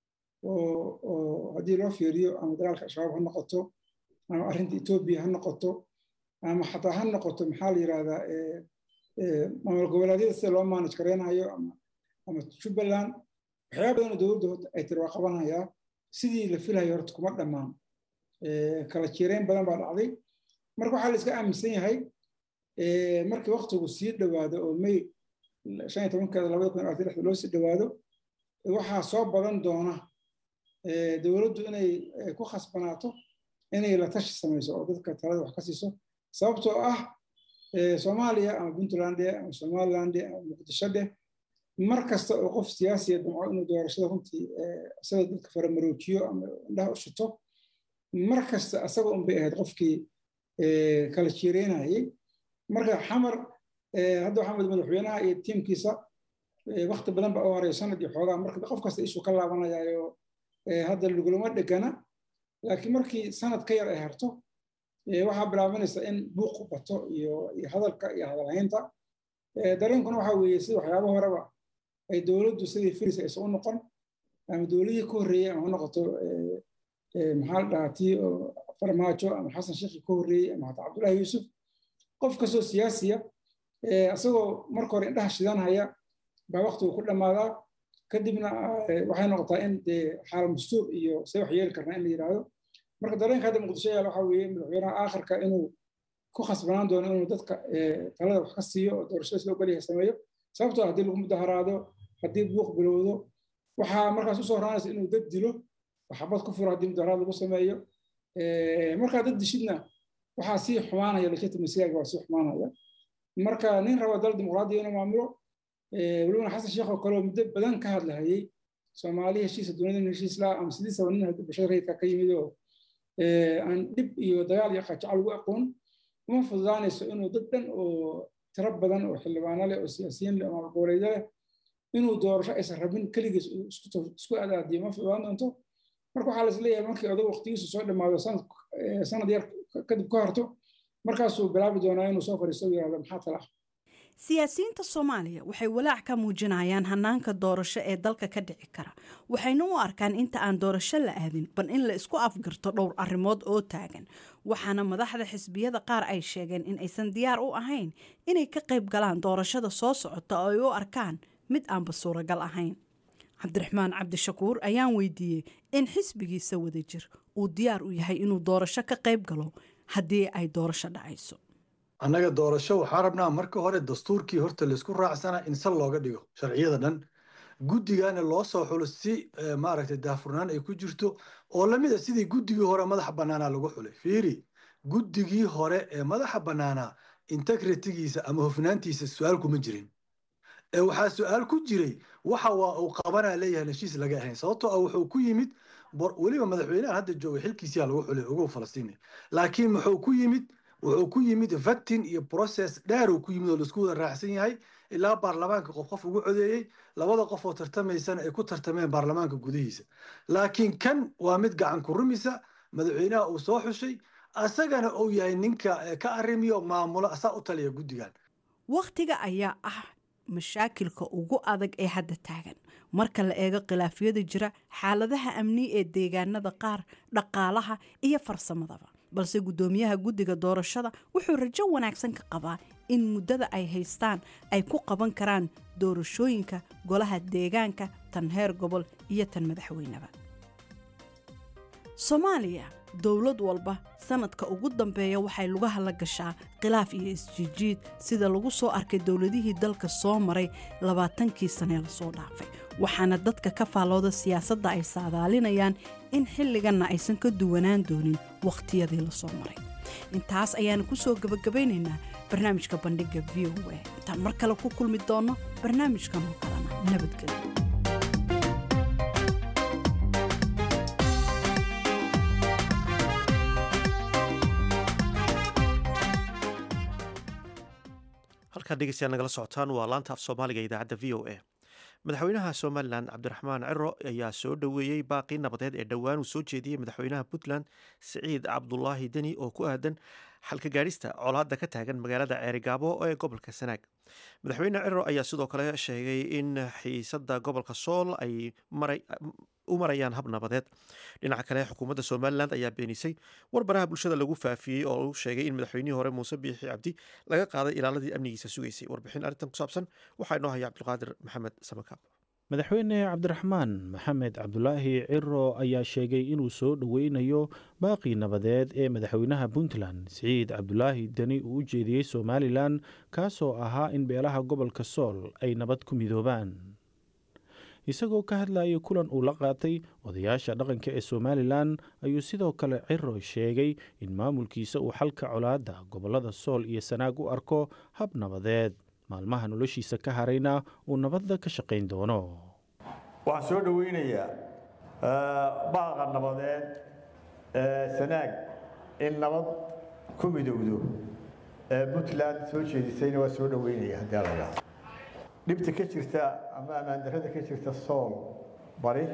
oo haddii loo fiiriyo ama dagaalka al-shabaab ha noqoto ama arrinta etoobiya ha noqoto ama xataa ha noqoto maxaa la yirahdaa maamul goboleedyada sida loo maanaj gareynayo ama jubbaland waxyaaba badan oo dowladdu ay tiri waa qabanayaa sidii la filayo horta kuma dhammaan kala jireyn badan baa dhacday marka waxaa la iska aaminsan yahay markii waktigu sii dhowaado oo may shan iyo tobankeeda labada kun labaatan lixda loo sii dhowaado waxaa soo badan doona dowladdu inay ku khasbanaato inay la tashi samayso oo dadka talada wax ka siiso sababtoo ah soomaaliya ama puntland ama somaliland ama muqdisho dheh mar kasta oo qof siyaasiya damco inuu doorashada runtii isaga dadka faramaroojiyo ama indhaha u shito mar kasta asaga un bay ahayd qofkii kala jiireynayay marka xamar hadda waxaa madaxweynaha iyo tiimkiisa wakti badan ba u horeeya sanad iyo xoogaa marka qof kasta ishuu ka laabanayaayo hadda lagulama dhegana laakiin markii sanad ka yar ay harto waxaa bilaabanaysa in buuq bato iyo hadalka iyo hadalhaynta dareenkuna waxa weeye sida waxyaaba horeba ay dowladdu sidii firis aysan u noqon ama dowladihii ka horreeyey ama ha noqoto maxaa la dhahaa tii farmaajo ama xasan sheekhi ka horreeyey ama hataa cabdullaahi yuusuf qof kastoo siyaasiya isagoo marka hore indhaha shidanhaya baa waqtigu ku dhammaadaa kadibna waxay noqotaa in dee xaal dastuur iyo see wax yeeli karnaa in la yidhaahdo marka dareenka hadda muqdisho yaala waxaa weeye madaxweynaha aakhirka inuu ku khasbanaan doono inuu dadka talada wax ka siiyo oo doorashada loo geliya sameeyo sababtoo haddii lagu mudaharaado haddii buuq bilowdo waxaa markaas usoo horaanaysa inuu dad dilo waxabad ku furo haddii mudaharaad lagu sameeyo markaa dad dishidna waxaa sii xumaanaya legitimacyga waa sii xumaanaya marka nin raba dal dimuqraadiya inuu maamulo welibana xasan sheekh oo kale oo muddo badan ka hadlahayey soomaali heshiisa duniyada heshiis laa ama sidii saba nin bulshada rayidka ka yimid oo aan dhib iyo dagaal iyo qajacal ugu aqoon uma fududaanayso inuu dad dhan oo tiro badan oo xildhibaano leh oo siyaasiyiin leh oo goboleedyo leh inuu doorasho aysan rabin keligiis isku adaadiyo ma fududaan doonto marka waxaa lais leeyahay markii odag waqtigiisu soo dhammaado sanad yar kadib ka horto markaasuu bilaabi doonaa inuu soo fadhiisto u yihahdo maxaa tala ah siyaasiyiinta soomaaliya waxay walaac ka muujinayaan hanaanka doorasho ee dalka ka dhici kara waxayna u arkaan inta aan doorasho la aadin bal in la isku afgarto dhowr arrimood oo taagan waxaana madaxda xisbiyada qaar ay sheegeen in aysan diyaar u ahayn inay ka qayb galaan doorashada soo socota oo ay u arkaan mid aanba suuragal ahayn cabdiraxmaan cabdishakuur ayaan weydiiyey in xisbigiisa wadajir uu diyaar u yahay inuu doorasho ka qayb galo haddii ay doorasho dhacayso annaga doorasho waxaa rabnaa marka hore dastuurkii horta laysku raacsana in sal looga dhigo sharciyada dhan guddigana loo soo xulo si maaragtay daahfurnaan ay ku jirto oo lamid a sidii guddigii hore madaxa bannaanaa lagu xulay fiiri guddigii hore ee madaxa bannaanaa integritigiisa ama hofnaantiisa su-aal kuma jirin ee waxaa su-aal ku jiray waxa waa uu qabanaa leeyahay heshiis laga ahayn sababtoo ah wuxuu ku yimid weliba madaxweynaha hadda jooga xilkiisiyaa lagu xulay ugu falastiini laakiin muxuu ku yimid wuxuu ku yimid vatin iyo process dheer uu ku yimid oo laisku wada raacsan yahay ilaa baarlamaanka qof qof ugu codeeyey labada qof oo tartamaysana ay ku tartameen baarlamaanka gudihiisa laakiin kan waa mid gacan ku rumisa madaxweynaha uu soo xushay asagana uu yahay ninka ka arrimiyo maamulo asaa u taliya guddigan wakhtiga ayaa ah mashaakilka ugu adag ee hadda taagan marka la eego khilaafyada jira xaaladaha amni ee deegaanada qaar dhaqaalaha iyo farsamadaba balse guddoomiyaha guddiga doorashada wuxuu rajo wanaagsan ka qabaa in muddada ay haystaan ay ku qaban karaan doorashooyinka golaha deegaanka tan heer gobol iyo tan madaxweyneba soomaaliya dowlad walba sanadka ugu dambeeya waxay lugaha la gashaa khilaaf iyo isjiijiid sida lagu soo arkay dowladihii dalka soo maray labaatankii sanee lasoo dhaafay waxaana dadka ka faallooda siyaasadda ay saadaalinayaan in xilliganna aysan ka duwanaan doonin wakhtiyadii lasoo maray intaas ayaanu ku soo gebagabaynaynaa barnaamijka bandhigga v o a intaan mar kale ku kulmi doonno barnaamijkan oo kalena nabadgelyo halkaad dhegeystayaal nagala socotaan waa laanta af soomaaliga idaacadda v o a madaxweynaha somalilan cabdiraxmaan ciro ayaa soo dhoweeyey baaqii nabadeed ee dhowaan uu soo jeediyey madaxweynaha puntland siciid cabdulaahi deni oo ku aadan xalka gaadhista colaadda ka taagan magaalada ceerigaabo ee gobolka sanaag madaxweyne ciro ayaa sidoo kale sheegay in xiisadda gobolka sool ay u marayaan hab nabadeed dhinaca kale xukuumadda somalilan ayaa beenisay warbaraha bulshada lagu faafiyey oo uu sheegay in madaxweynihii hore muuse biixi cabdi laga qaaday ilaaladii amnigiisa sugaysay warbixin arrintan ku saabsan waxaa inoo haya cabdulqaadir maxamed samakaab madaxweyne cabdiraxmaan maxamed cabdulaahi ciro ayaa sheegay inuu soo dhoweynayo baaqii nabadeed ee madaxweynaha puntland siciid cabdulaahi deni uu u jeediyey somalilan kaasoo ahaa in beelaha gobolka sool ay nabad ku midoobaan isagoo ka hadlayay kulan uu la qaatay odayaasha dhaqanka ee somalilan ayuu sidoo kale ciro sheegay in maamulkiisa uu xalka colaadda gobolada sool iyo sanaag u arko hab nabadeed maalmaha noloshiisa ka harayna uu nabadda ka shaqayn doono waxaan soo dhoweynayaa baaqa nabadeed sanaag in nabad ku midowdo puntland soo jeedisayna waa soo dhoweynaya haddii la dhibta ka jirta ama ammaandarrada ka jirta sool bari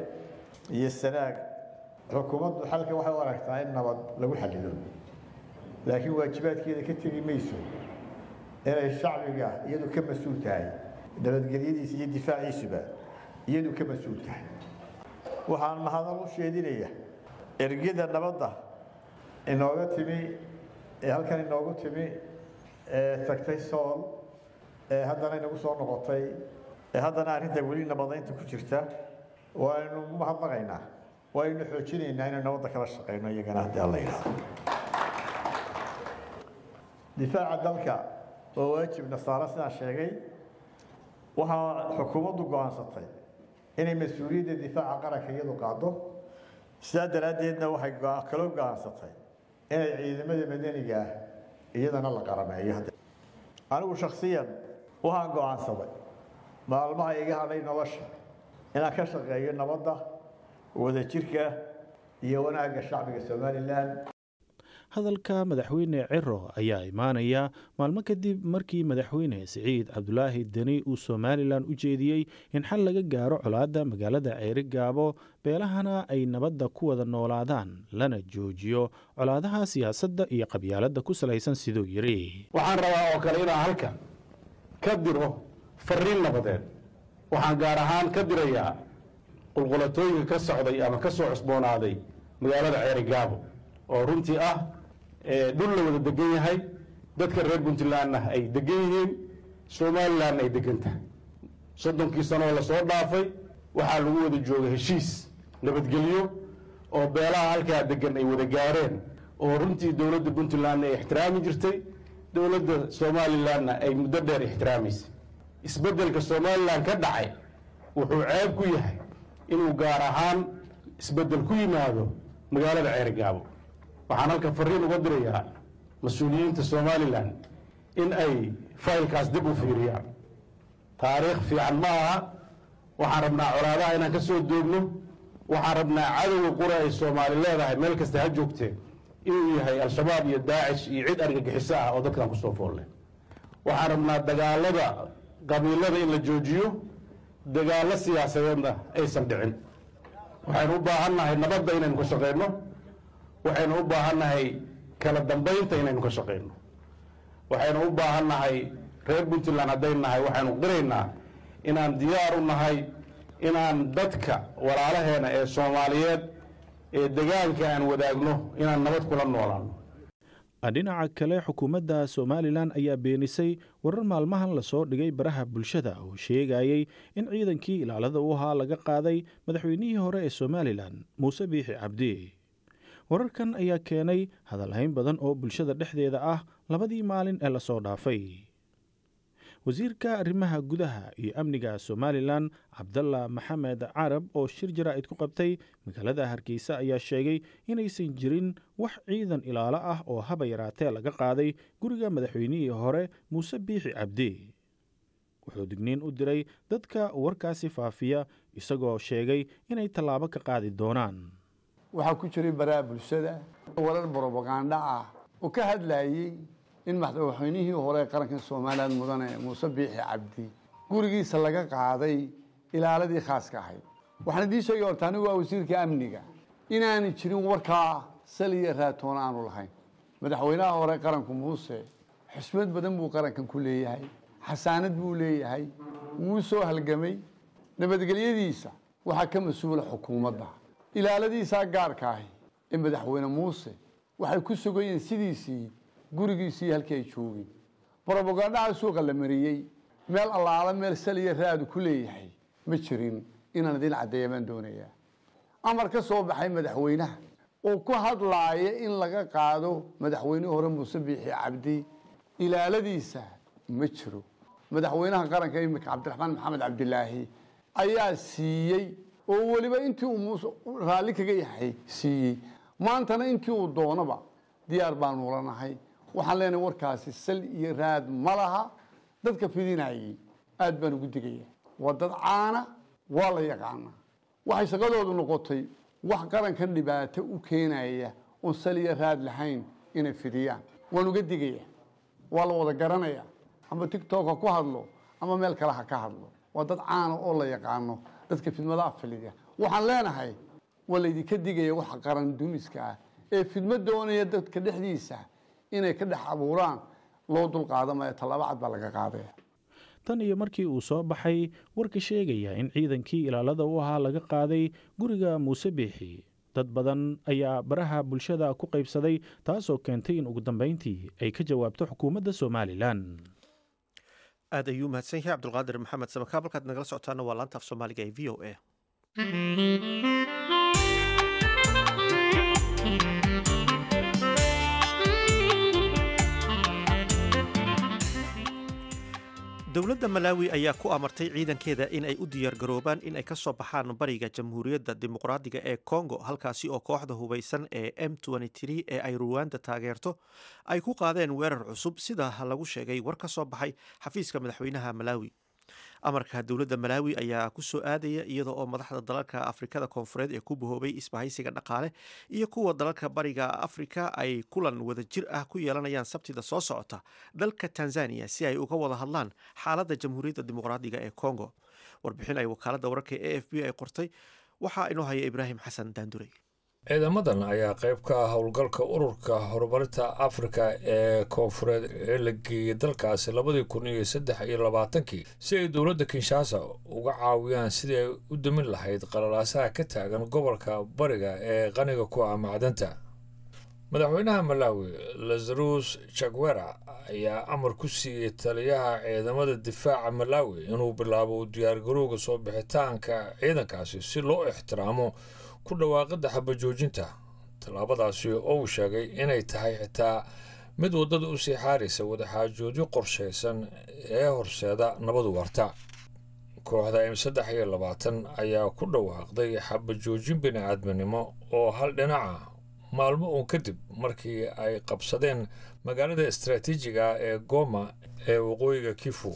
iyo sanaag xukuumaddu xalka waxay u aragtaa in nabad lagu xallido laakiin waajibaadkeeda ka tegi mayso inay shacbiga iyadu ka mas-uul tahay nabadgelyadiisa iyo difaaciisuba iyadu ka mas-uul tahay waxaan mahadal u sheedinaya ergida nabadda inooga timi ee halkan inoogu timi ee tagtay sool ee haddana inagu soo noqotay ee haddana arrinta weli nabadaynta ku jirta waaynu mahadnaqaynaa waaynu xoojinaynaa inaynu nabadda kala shaqayno iyagana haddii alla yidhaahdo difaaca dalka waa waajib nasaaro sidaan sheegay waxaa xukuumaddu go'aansatay inay mas-uuliyadda difaaca qaranka iyadu qaado sidaa daraaddeedna waxay kaloo go'aansatay inay ciidamada madaniga ah iyadana la qarameeyo anigu shaksiyan waxaan go'aansaday maalmaha iga hadhay nolosha inaan ka shaqeeyo nabadda wadajirka iyo wanaagga shacbiga somalilan hadalka madaxweyne ciro ayaa imaanaya maalmo kadib markii madaxweyne siciid cabdulaahi deni uu somalilan u jeediyey in xal laga gaaro colaadda magaalada ceeri gaabo beelahana ay nabadda ku wada noolaadaan lana joojiyo colaadaha siyaasadda iyo qabyaaladda ku salaysan siduu yidhi waxaan rabaa oo kale inaan halkan ka diro fariin nabadeed waxaan gaar ahaan ka dirayaa qulqulatooyinka ka socday ama ka soo cusboonaaday magaalada ceeri gaabo oo runtii ah dhul la wada degan yahay dadka reer puntlandna ay degan yihiin somalilandna ay degan tahay soddonkii sanooo lasoo dhaafay waxaa lagu wada joogay heshiis nabadgelyo oo beelaha halkaa degan ay wada gaareen oo runtii dowladda puntlandna ay ixtiraami jirtay dowladda somalilandna ay muddo dheer ixtiraamaysay isbeddelka somalilan ka dhacay wuxuu ceeb ku yahay inuu gaar ahaan isbeddel ku yimaado magaalada ceerigaabo waxaan halka fariin uga dirayaa mas-uuliyiinta somalilan in ay faylkaas dib u fiiriyaan taariikh fiican ma aha waxaan rabnaa colaadaha inaan ka soo doogno waxaan rabnaa cadowga qura ay soomaali leedahay meel kasta ha joogtee inuu yahay al-shabaab iyo daacish iyo cid argagixiso ah oo dadkan kusoo foolle waxaan rabnaa dagaalada qabiilada in la joojiyo dagaallo siyaasadeedna aysan dhicin waxaynu u baahan nahay nabadda inaynu ka shaqayno waxaynu u baahan nahay kala dambaynta inaynu ka shaqayno waxaynu u baahan nahay reer puntland haddayn nahay waxaynu qiraynaa inaan diyaar u nahay inaan dadka walaalaheena ee soomaaliyeed ee degaanka aan wadaagno inaan nabad kula noolaano dhinaca kale xukuumadda somalilan ayaa beenisay warar maalmahan lasoo dhigay baraha bulshada oo sheegayey in ciidankii ilaalada u ahaa laga qaaday madaxweynihii hore ee somalilan muuse biixi cabdi wararkan ayaa keenay hadalhayn badan oo bulshada dhexdeeda ah labadii maalin ee lasoo dhaafay wasiirka arrimaha gudaha iyo amniga somalilan cabdalla maxamed carab oo shir jaraa'id ku qabtay magaalada hargeysa ayaa sheegay inaysan jirin wax ciidan ilaalo ah oo haba yaraatee laga qaaday guriga madaxweynihii hore muuse biixi cabdi wuxuu digniin u diray dadka warkaasi faafiya isagoo sheegay inay tallaabo ka qaadi doonaan waxaa ku jiray baraha bulshada warar brobaganda ah oo ka hadlayey in madaxweynihii hore qaranka somalilan mudane muuse biixi cabdi gurigiisa laga qaaday ilaaladii khaaska ahayd waxaan idiin sheegay horta anigu waa wasiirka amniga inaanay jirin warkaa sal iyo raatoona aanu lahayn madaxweynaha hore qaranku muuse xusmad badan buu qarankan ku leeyahay xasaanad buu leeyahay wuu soo halgamay nabadgelyadiisa waxaa ka mas-uula xukuumadda ilaaladiisaa gaarka ahi ee madaxweyne muuse waxay ku sugayeen sidiisii gurigiisii halkii ay joogeen brobagandhaha suuqa la mariyey meel allaala meel saliya raadu ku leeyahay ma jirin inaan idin caddeeya baan doonayaa amar ka soo baxay madaxweynaha oo ku hadlaaya in laga qaado madaxweynihii hore muuse biixi cabdi ilaaladiisa ma jiro madaxweynaha qaranka imika cabdiraxmaan maxamed cabdilaahi ayaa siiyey oo weliba intii uu muuse raalli kaga yahay siiyey maantana intii uu doonaba diyaar baanu ula nahay waxaan leenahay warkaasi sal iyo raad ma laha dadka fidinayay aad baan ugu digaya waa dad caana waa la yaqaanaa waxay shaqadoodu noqotay wax qarankan dhibaato u keenaya oon sal iyo raad lahayn inay fidiyaan waan uga digaya waa la wada garanaya ama tictok ha ku hadlo ama meel kale ha ka hadlo waa dad caana oo la yaqaano dadka fidmadaha filiya waxaan leenahay waa laydinka digaya waxa qaran dumiska ah ee fidmo doonaya dadka dhexdiisa inay ka dhex abuuraan loo dulqaadamayo tallaabo cad baa laga qaadaya tan iyo markii uu soo baxay warka sheegaya in ciidankii ilaalada u ahaa laga qaaday guriga muuse biixi dad badan ayaa baraha bulshada ku qaybsaday taasoo keentay in ugu dambayntii ay ka jawaabto xukuumadda somalilan aad ayuu mahadsan yahay cabdulqaadir maxamed samakaab halkaad nagala socotaana waa laanta af soomaaliga ee v o a dowladda malaawi ayaa ku amartay ciidankeeda in ay u diyaargaroobaan in ay ka soo baxaan bariga jamhuuriyadda dimuqraadiga ee congo halkaasi oo kooxda hubaysan ee m ee ay ruwanda taageerto ay ku qaadeen weerar cusub sida lagu sheegay war ka soo baxay xafiiska madaxweynaha malaawi amarka dowladda malaawi ayaa ku soo aadaya iyada oo madaxda dalalka afrikada koonfureed ee ku bahoobay isbahaysiga dhaqaale iyo kuwa dalalka bariga afrika ay kulan wadajir ah ku yeelanayaan sabtida soo socota dalka tanzania si ay uga wada hadlaan xaaladda jamhuuriyadda dimuqraadiga ee congo warbixin ay wakaaladda wararka e f b ay qortay waxaa inoo haya ibraahim xasan daandurey ciidamadan ayaa qayb ka ah howlgalka ururka horumarinta afrika ee koonfureed ee la geeyey dalkaasi labadii kun iyo saddex iyo labaatankii si ay dowladda kinshasa uga caawiyaan sidii ay u damin lahayd qalalaasaha ka taagan gobolka bariga ee qaniga ku ah macdanta madaxweynaha malawi lazarus jagwera ayaa amar ku siiyey taliyaha ciidamada difaaca malawi inuu bilaabo diyaargarowga soo bixitaanka ciidankaasi si loo ixtiraamo ku dhawaaqidda xabajoojinta tallaabadaasi oo uu sheegay inay tahay xitaa mid waddada u sii xaaraysa wadaxaajoodyo qorshaysan ee horseeda nabadu warta kooxda m saddex iyo labaatan ayaa ku dhawaaqday xabajoojin bini-aadminimo oo hal dhinaca maalmo uun kadib markii ay qabsadeen magaalada istaraatiijiga ee goma ee waqooyiga kifu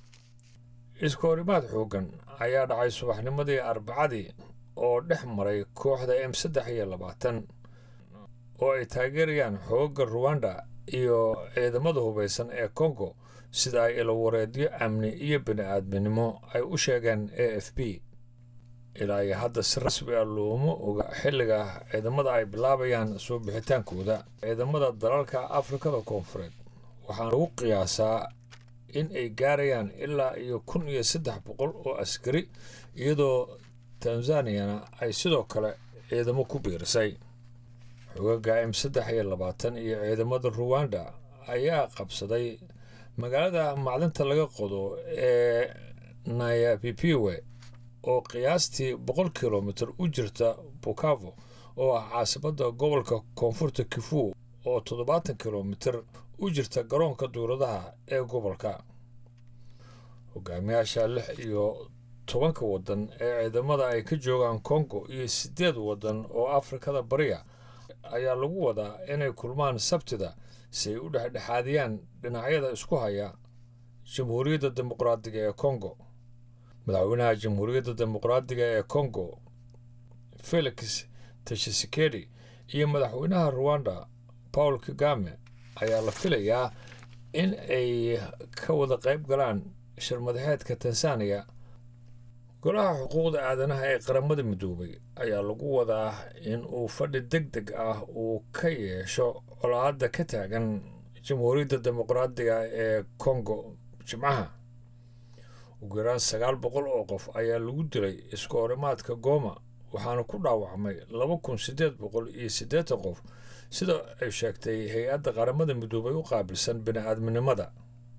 iska horimaad xooggan ayaa dhacay subaxnimadii arbacadii oo dhex maray kooxda m saddex iyo labaatan oo ay taageerayaan xoogga ruwanda iyo ciidamada hubaysan ee kongo sida ay ilawareedyo amni iyo bini-aadminimo ay u sheegeen a f b ilaa iyo hadda si rasmi ah looma oga xilliga ciidamada ay bilaabayaan soo bixitaankooda ciidamada dalalka afrikada koonfureed waxaana lagu qiyaasaa in ay gaarayaan ilaa iyo kun iyo saddex boqol oo askari iyadoo tanzaniyana ay sidoo kale ciidamo ku biirisay xogaga m saddex iyo labaatan iyo ciidamada ruwanda ayaa qabsaday magaalada macdinta laga qodo ee nayapipiwe oo qiyaastii boqol kilomitir u jirta bukavo oo ah caasimada gobolka koonfurta kifu oo toddobaatan kilomitir u jirta garoonka duuradaha ee gobolka hogaamiyaasha lix iyo tobanka waddan ee ciidamada ay ka joogaan kongo iyo siddeed waddan oo afrikada bariya ayaa lagu wadaa inay kulmaan sabtida si ay u dhexdhexaadiyaan dhinacyada isku haya jamhuuriyadda dimuqraadiga ee kongo madaxweynaha jamhuuriyadda dimuqraadiga ee kongo felix tashisekedi iyo madaxweynaha ruwanda paul kagame ayaa la filayaa in ay ka wada qayb galaan shirmadaxeedka tanzaniya golaha xuquuqda aadanaha ee qaramada midoobay ayaa lagu wadaa in uu fadhi deg deg ah uu ka yeesho colaadda ka taagan jamhuuriyadda dimuqraadiga ee kongo jimcaha ugu yaraan sagaal boqol oo qof ayaa lagu dilay isku horimaadka gooma waxaana ku dhaawacmay laba kun siddeed boqol iyo siddeetan qof sida ay sheegtay hay-adda qaramada midoobay u qaabilsan bini-aadminimada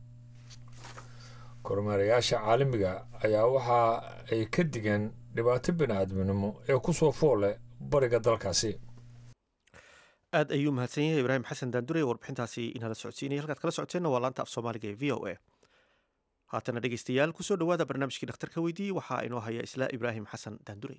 kormeerayaasha caalamiga ayaa waxa ay ka digeen dhibaato bini-aadminimo ee ku soo foole bariga dalkaasi aad ayuu mahadsan yahay ibraahim xasan daandure warbixintaasi inala socodsiinaya halkaad kala socoteenna waa laanta af soomaaliga ee v o a haatana dhegeystayaal kusoo dhowaada barnaamijkii dhakhtarka weydiiyey waxaa inoo haya isla ibraahim xasan daandurey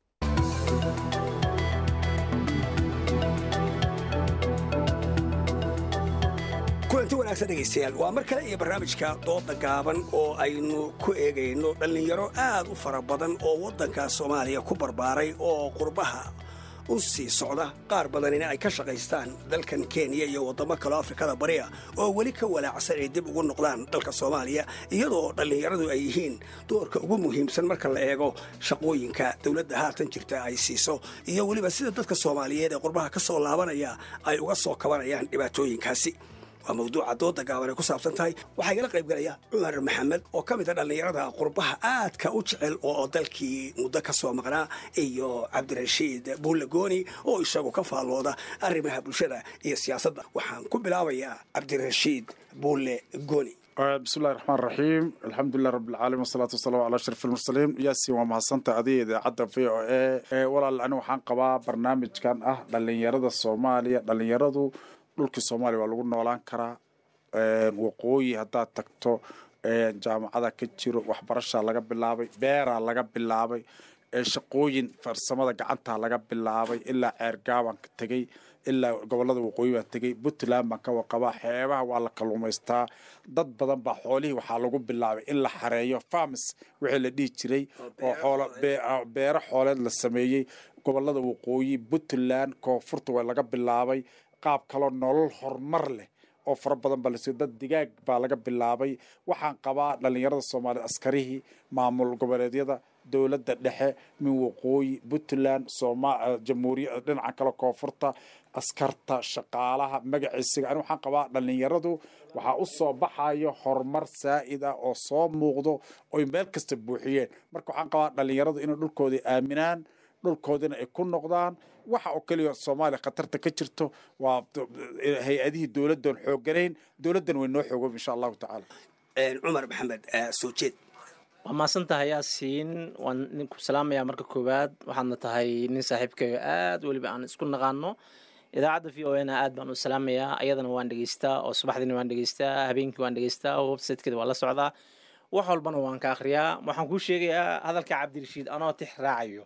kulanti wanaagsan dhegaystayaal waa mar kale iyo barnaamijka dooda gaaban oo aynu ku eegayno dhallinyaro aad u fara badan oo waddanka soomaaliya ku barbaaray oo qurbaha u sii socda qaar badanina ay ka shaqaystaan dalkan kenya iyo waddamo kaloo afrikada bari ah oo weli ka walaacsan ay dib ugu noqdaan dalka soomaaliya iyadoo dhallinyaradu ay yihiin doorka ugu muhiimsan marka la eego shaqooyinka dowladda haatan jirta ay siiso iyo weliba sida dadka soomaaliyeed ee qurbaha ka soo laabanaya ay uga soo kabanayaan dhibaatooyinkaasi waa mawduuca dooda gaaban ay ku saabsan tahay waxaa igala qayb galaya cumar maxamed oo ka mid a dhallinyarada qurbaha aadka u jecel oo dalkii muddo ka soo maqnaa iyo cabdirashiid buulle gooni oo isagu ka faallooda arrimaha bulshada iyo siyaasadda waxaan ku bilaabayaa cabdirashiid buulle gooni bismillahi raxmaan raxiim alxamdulilah rabbilcaalamiin wasalaatu wasalaamu calaa ashraf almursaliin yaasin waa mahadsanta adiga idaacadda v o e walaal ani waxaan qabaa barnaamijkan ah dhallinyarada soomaaliya dhallinyaradu dhulkii soomaaliya waa lagu noolaan karaa waqooyi haddaad tagto jaamacada ka jiro waxbarashaa laga bilaabay beeraa laga bilaabay shaqooyin farsamada gacantaa laga bilaabay ilaa ceergaabaan ka tegey ilaa gobolada waqooyi baan tegey puntland baan ka waqabaa xeebaha waa la kalluumaystaa dad badan baa xoolihii waxaa lagu bilaabay in la xareeyo farms wixii la dhihi jiray oo xoolo beero xooleed la sameeyey gobolada waqooyi puntland koonfurta waa laga bilaabay qaab kaloo nolol horumar leh oo fara badan baa lasiiyo dad digaag baa laga bilaabay waxaan qabaa dhallinyarada soomaaliya askarihii maamul goboleedyada dowladda dhexe min waqooyi puntland jamhuuriya dhinaca kale koonfurta askarta shaqaalaha magaciisiga ani waxaan qabaa dhallinyaradu waxaa u soo baxayo horumar saa'id ah oo soo muuqdo oy meel kasta buuxiyeen marka waxaan qabaa dhallinyaradu inay dhulkoodii aaminaan dhulkoodina ay ku noqdaan waxa oo keliya soomaaliya khatarta ka jirto waa hay-adihii dowladdan xoogganayn dowladdan way noo xoogob insha allahu tacaala cumar maxamed soo jeed waa maasan tahay yaasiin waan ninku salaamayaa marka koowaad waxaadna tahay nin saaxiibkayo aad weliba aan isku naqaano idaacadda v o na aad baan u salaamayaa ayadana waan dhegeystaa oo subaxdiina waan dhegeystaa habeenkii waan dhegeystaa websitekeeda waan la socdaa wax walbana waan ka akhriyaa waxaan kuu sheegayaa hadalka cabdirashiid anoo tix raacayo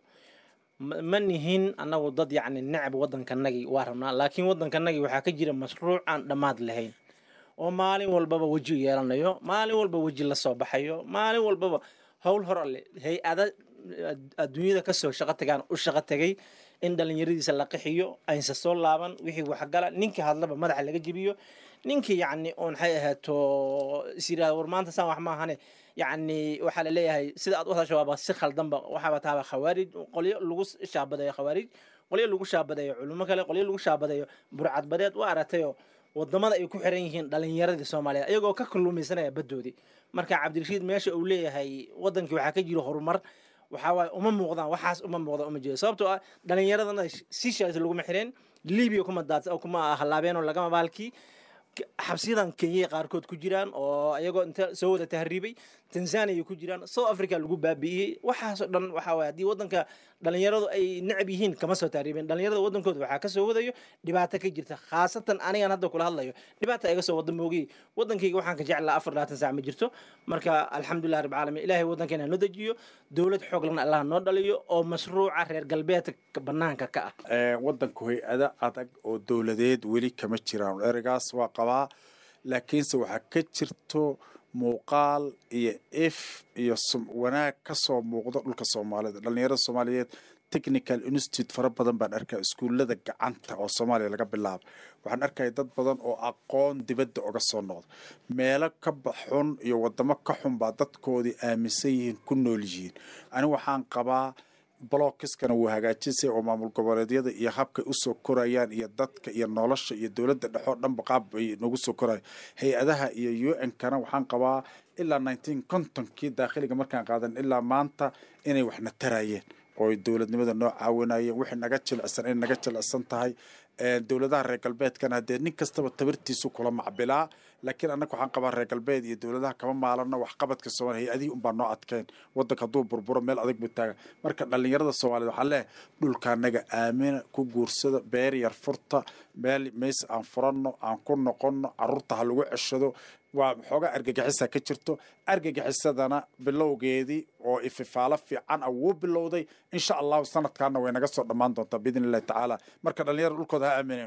ma nihin annagu dad yacni necab waddankanagii waa rabnaa laakiin waddankanagii waxaa ka jira mashruuc aan dhammaad lahayn oo maalin walbaba weji yeelanayo maalin walba weji la soo baxayo maalin walbaba howl hor alle hay-ada adduunyada kasoo shaqo tagaan u shaqo tegay in dhallinyaradiisa la qixiyo aynsa soo laaban wixii waxgala ninkii hadlaba madaxa laga jebiyo ninkii yacni oon maxay ahaato is yidhahda war maanta saan wax maahane yacni waxaa la leeyahay sida aad u hadasho waaba si khaldanba waxaaba taaba khawaarij qolyo lagu shaabadayo khawaarij qolyo lagu shaabadayo culimo kale qolyo lagu shaabadayo burcadbadeed waa aragtayo wadamada ay ku xiran yihiin dhalinyaradii soomaaliyeed ayagoo ka kalluumaysanaya baddoodii marka cabdirashiid meesha uu leeyahay wadankii waxaa ka jiro horumar waxaa waaye uma muuqdaan waxaas uma muuqda uma jeedo sababtoo ah dhalinyaradana sishaas laguma xireen libiya kuma daad kuma hallaabeen oo lagama baalkii xabsiyadan kenya qaarkood ku jiraan oo ayagoo inta soo wada tahriibay tanzania ku jiraan south africa lagu baabi'iyey waxaasoo dhan waxaa waye haddii waddanka dhalinyaradu ay necab yihiin kama soo tahriibeen dhalinyarada waddankooda waxaa kasoo wadayo dhibaato ka jirta khaasatan anigan hadda kula hadlayo dhibaata iga soo wada moogay waddankayga waxaan ka jeclaa afar labaatan saac ma jirto marka alxamdulilah rabbi caalamiin ilaahay waddankeena noo dejiyo dowlad xoog lana allah noo dhaliyo oo mashruuca reer galbeedka banaanka ka ah waddanku hay-ada adag oo dowladeed weli kama jiraan ereygaas waa qabaa laakiinse waxaa ka jirto muuqaal iyo if iyo wanaag ka soo muuqdo dhulka soomaalida dhallinyarada soomaaliyeed technical institute fara badan baan arkaa iskuullada gacanta oo soomaaliya laga bilaabo waxaan arkaya dad badan oo aqoon dibadda oga soo noqda meelo ka baxun iyo wadamo ka xun baa dadkoodii aaminsan yihiin ku nool yihiin ani waxaan qabaa blockiskana wuu hagaajisay oo maamul goboleedyada iyo habkay usoo korayaan iyo dadka iyo nolosha iyo dowladda dhexoo dhanba qaab ay nagu soo koraya hay-adaha iyo u n kana waxaan qabaa ilaa nineteen contonkii daakhiliga markaan qaadan ilaa maanta inay waxna tarayeen oo dowladnimada noo caawinayeen wixii naga jilicsan inay naga jilicsan tahay dowladaha reer galbeedkana haddee nin kastaba tabartiisu kula macbilaa laakiin annaga waxaan qabaa reer galbeed iyo dowladaha kama maalano waxqabadka soomaaliya hay-adihii unbaa noo adkeen waddanka hadduu burburo meel adag buu taaga marka dhallinyarada soomaaliyed waxaan leeyahay dhulka annaga aamina ku guursada beer yar furta meel meys aan furanno aan ku noqonno carruurta ha lagu ceshado waa xoogaa argagixisa ka jirto argagixisadana bilowgeedii oo ififaalo fiican ah wuu bilowday insha allahu sanadkaana way naga soo dhammaan doontaa biidn illahi tacaala marka dhallinyarada dhulkooda ha aamineen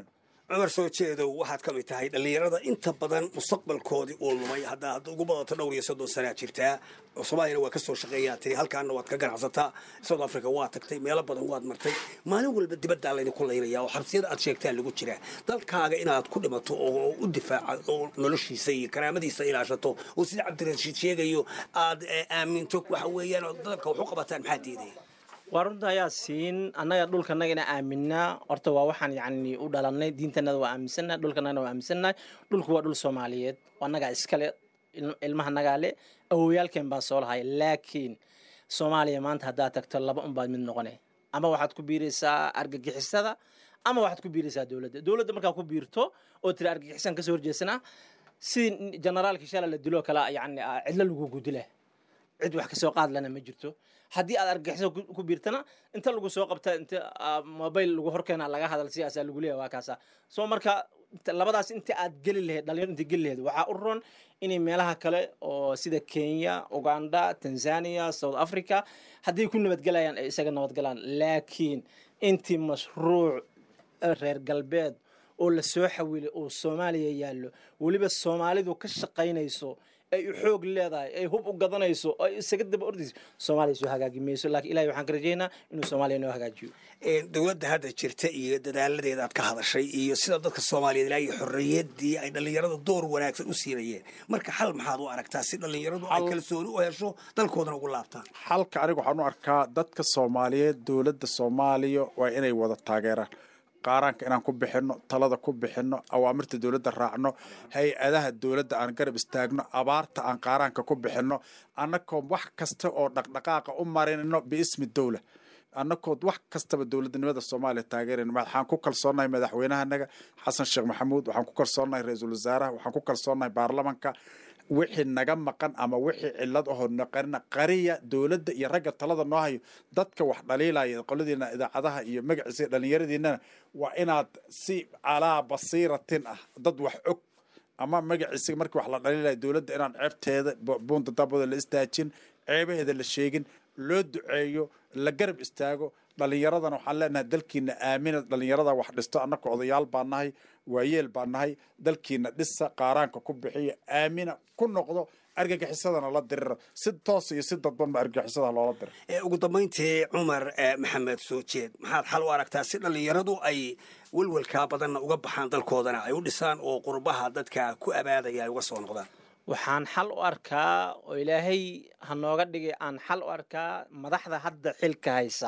cumar soo jeedow waxaad ka mid tahay dhallinyarada inta badan mustaqbalkoodii uu lumay hadda hadda ugu badato dhowr iyo soddon sanaa jirtaa soomaaliyana waa ka soo shaqeeyaa tiri halkaana waad ka ganacsataa south africa waa tagtay meelo badan waad martay maalin walba dibaddaa laydinku laynaya oo xabsiyada aad sheegtaa lagu jiraa dalkaaga inaad ku dhimato oo u difaaca oo noloshiisa iyo karaamadiisa ilaashato oo sida cabdirashiid sheegayo aad aaminto waxa weeyaan oo dalka wax u qabataan maxaa diidaya waa runta ayaa siin annaga dhulkanaga ina aaminaa horta waa waxaan yacni u dhalanay diintanada waa aaminsannahay dhulkanagana waa aaminsannahay dhulku waa dhul soomaaliyeed annagaa iskale ilmaha nagaa le awowyaalkeen baa soo lahay laakiin soomaaliya maanta haddaad tagto laba unbaad mid noqone ama waxaad ku biiraysaa argagixisada ama waxaad ku biiraysaa dowladda dowladda markaa ku biirto oo tiri argagixisan kasoo horjeesanaa sidii generaalkii shala la diloo kale yani cidlo lagugu dila cid wax kasoo qaad lana ma jirto haddii aad argagixiso ku biirtana inta lagu soo qabta inta mobile lagu horkeena laga hadal sidaasaa lagu leeyahay waa kaasa soo marka labadaas inta aad geli lahayd dhalinyaro inta geli lahayd waxaa u roon inay meelaha kale oo sida kenya uganda tanzania south africa hadday ku nabadgelayaan ay isaga nabadgalaan laakiin intii mashruuc reer galbeed oo la soo xawilay oo soomaaliya yaallo weliba soomaalidu ka shaqaynayso ay u xoog leedahay ay hub u gadanayso ay isaga daba ordayso soomaaliya soo hagaagi mayso laakiin ilahay waxaan ka rajaynaa inuu soomaaliya noo hagaajiyo dowladda hadda jirta iyo dadaaladeeda aad ka hadashay iyo sida dadka soomaaliyeed ilaa iyo xorriyaddii ay dhallinyarada door wanaagsan u siinayeen marka xal maxaad u aragtaa si dhallinyaradu ay kalsooni u hesho dalkoodana ugu laabtaan xalka aniga waxaan u arkaa dadka soomaaliyeed dowladda soomaaliya waa inay wada taageeraan qaaraanka inaan ku bixinno talada ku bixinno awaamirta dowladda raacno hay-adaha dowladda aan garab istaagno abaarta aan qaaraanka ku bixinno annakoo wax kasta oo dhaqdhaqaaqa u marinno biismi dowla annakood wax kastaba dowladnimada soomaaliya taageerayno waxaan ku kalsoonahay madaxweynahanaga xasan sheekh maxamuud waxaan ku kalsoonahay ra-iisul wasaaraha waxaan ku kalsoonahay baarlamanka wixii naga maqan ama wixii cilad ahoo naqarina qariya dowladda iyo ragga talada noo hayo dadka wax dhaliilaya qoladiina idaacadaha iyo magaciisa dhalinyaradiinana waa inaad si calaa basiiratin ah dad wax og ama magaciisa markii wax la dhaliilaya dowladda inaan ceebteeda buunta dabada la istaajin ceebaheeda la sheegin loo duceeyo la garab istaago dhalinyaradana waxaan leenahay dalkiina aamina dhalinyarada wax dhisto annaka odayaal baa nahay waayeel baa nahay dalkiina dhisa qaaraanka ku bixiya aamina ku noqdo argagixisadana la dirira si toos iyo si dadbanba argagixisada loola dira ugu dambayntii cumar maxamed soo jeed maxaad xal u aragtaa si dhallinyaradu ay welwelkaa badanna uga baxaan dalkoodana ay u dhisaan oo qurbaha dadka ku abaadaya ay uga soo noqdaan waxaan xal u arkaa oo ilaahay ha nooga dhigay aan xal u arkaa madaxda hadda xilka haysa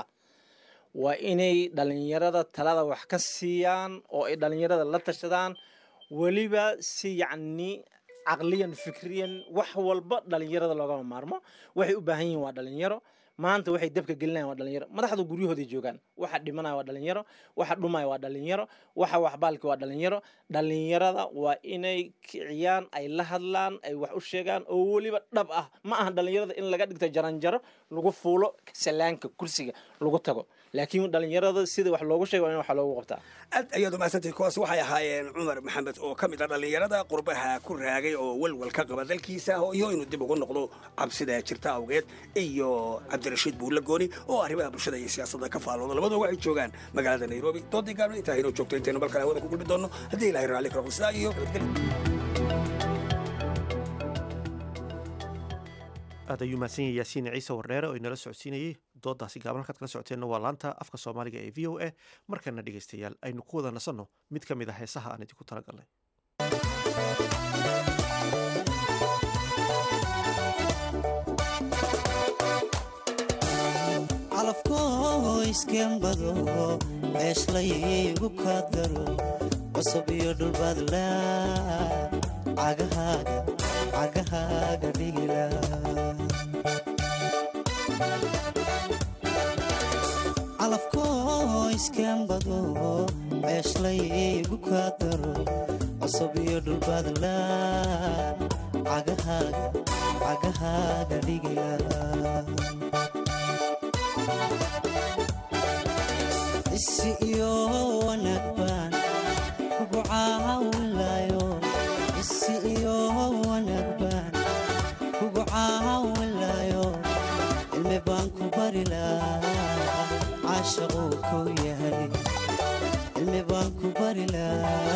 waa inay dhalinyarada talada wax ka siiyaan oo ay dhalinyarada la tashadaan weliba si yacni caqliyan fikriyan wax walba dhalinyarada loogama maarmo waxay u baahan yihiin waa dhalinyaro maanta waxay dabka gelinayan waa dhalinyaro madaxdu guryahooday joogaan waxa dhimanaya waa dhalinyaro waxa dhumaya waa dhalinyaro waxa waxbaalki waa dhalinyaro dhalinyarada waa inay kiciyaan ay la hadlaan ay wax u sheegaan oo weliba dhab ah ma aha dhalinyarada in laga dhigto jaranjaro lagu fuulo salaanka kursiga lagu tago laakiin dhalinyarada sida wax loogu sheego in wax loogu qabtaa aad ayaad umahadsantay kuwaas waxay ahaayeen cumar maxamed oo ka mid ah dhallinyarada qurbaha ku raagay oo welwel ka qaba dalkiisa iyo inuu dib ugu noqdo cabsida jirta awgeed iyo cabdirashiid buulle gooni oo arrimaha bulshada iyo siyaasadda ka faalooda labadoo waxay joogaan magaalada nairobi doodii gaabna intaa inoo joogto intaynu balkan hawada ku gulmi doonno haddii ilahay raalli ka noqdo sidaa iyo nabadgelyo aad ayuu mahadsan yahay yaasiin ciise wardheere oo inala socodsiinayey doodaasi gaaban halkaad kala socoteenna waa laanta afka soomaaliga ee v o a markana dhegaystayaal aynu ku wada nasanno mid ka mid ah heesaha aan idinku talagalnay calafkoo iskembado ceeshlaygu kaa daro cusub iyo dhulbaadla cagahaaga cagahaaga dhigila calafkoo iskembado ceeshlaygu kaa daro cusub iyo dhulbaadla cagahaaga cagahaaga dhigila isi iyo wanaag baan kugu caawinlayo isi iyo wanaag baan kugu caawinlayo cilmi baan ku bari lahaa caashaquu kuu yahay cilmi baan ku bari lahaa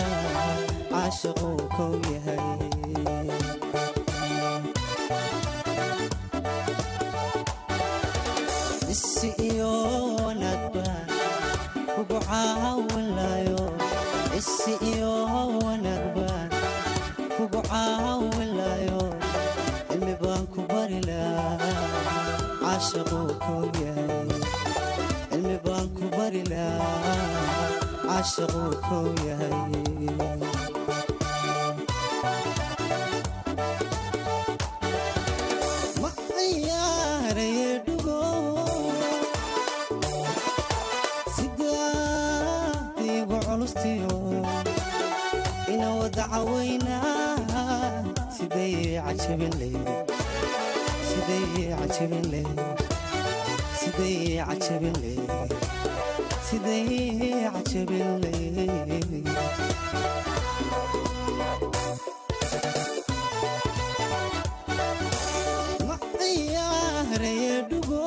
isi iyo wanaag baan kugu caawinlayo isi iyo wanaag baan kugu caawinlayo cilmi baan ku bari lahaa caashaquu kow yahay cilmi baan ku bari lahaa caashaquu kow yahay ma ciyaaraye dhugo sidaadiigu culustiyo ina wada cawaynaa siday cajabin leyd siday cajabin leyd siday cajabin leyd siday cajabin leyd ma ciyaaraye dhugo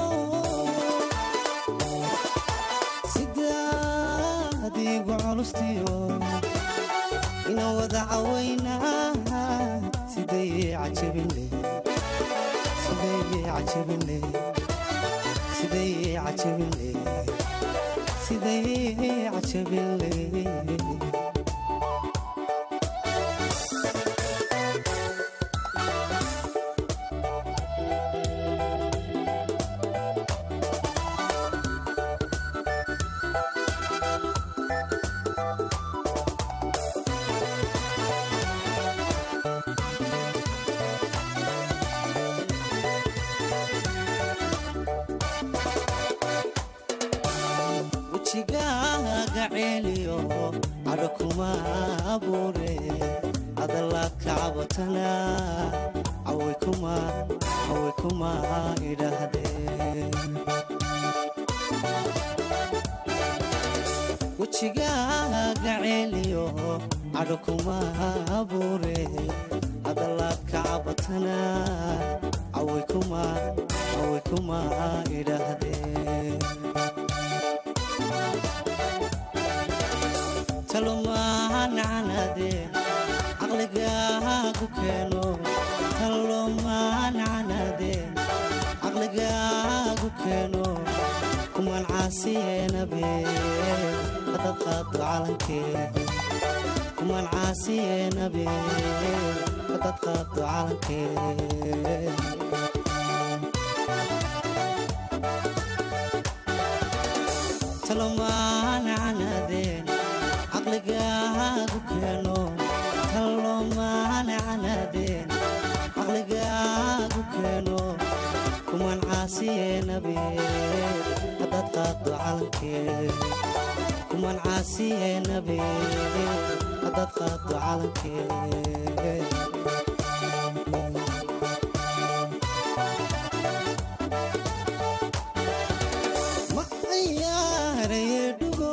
sidaadiigu culustiyo ina wada cawaynaa siday cajabin leyd siday cajabin leyd siday cajabin leyd siday cajabin leyd wejigaaga ceeliyo cadho kuma abuure adala kacabatana caway kuma caway kuma idhaahdeen wejigaaga ceeliyo cadho kuma abuure adala kacabatana caway kuma caway kuma idhaahdeen talomaancanade caqligaagu keeno talomaancanade caqligaagu keeno kuman caasiyeenabe hadad qaado calankee kuman caasiyeenabe hadad qaado calankee talomaancanadeen caqligaagu keeno talomaancanadeen caqligaagu keeno kuman caasiyeenabe hadad qaado calankee kuman caasiyeenabe hadad qaado calankee ma ciyaaraye dhugo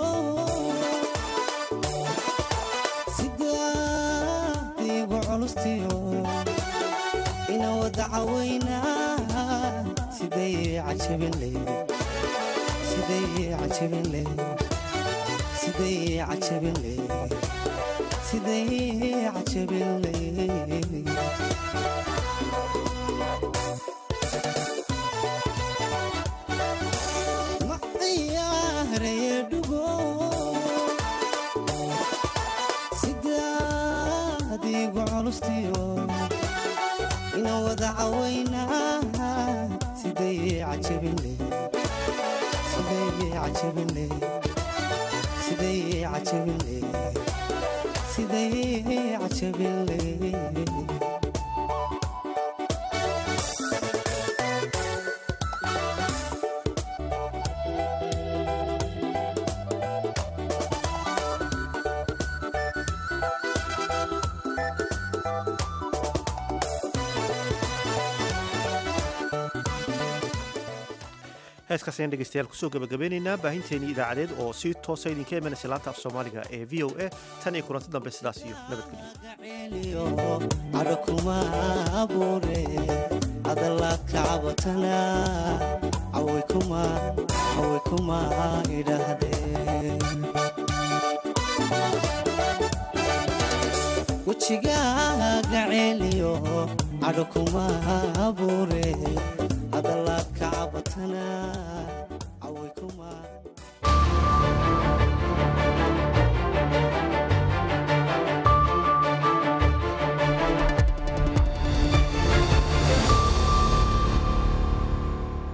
sidaadiigu culustiyo ina wada cawaynaa siday cajabin leyd siday cajabin leyd siday cajabin leyd siday cajabin leyd ma ciyaaraye dhugo sidaadiigu culustiyo ina wada cawaynaa siday cajabin leyd siday cajabin leyd siday cajabin leyd siday cajabin leyd heeskaas ayaan dhegeystayaal kusoo gabagabeynaynaa baahinteenii idaacadeed oo si toosa idinka imanaysa laanta af soomaaliga ee v o a tan iyo kulanti dambe sidaas iyo nabadgelyo cadho kuma abuure adala kacabatana caway kuma caway kuma idhaahdeen wejigaaga ceeliyo cadho kuma abuure hadalaad kacabatana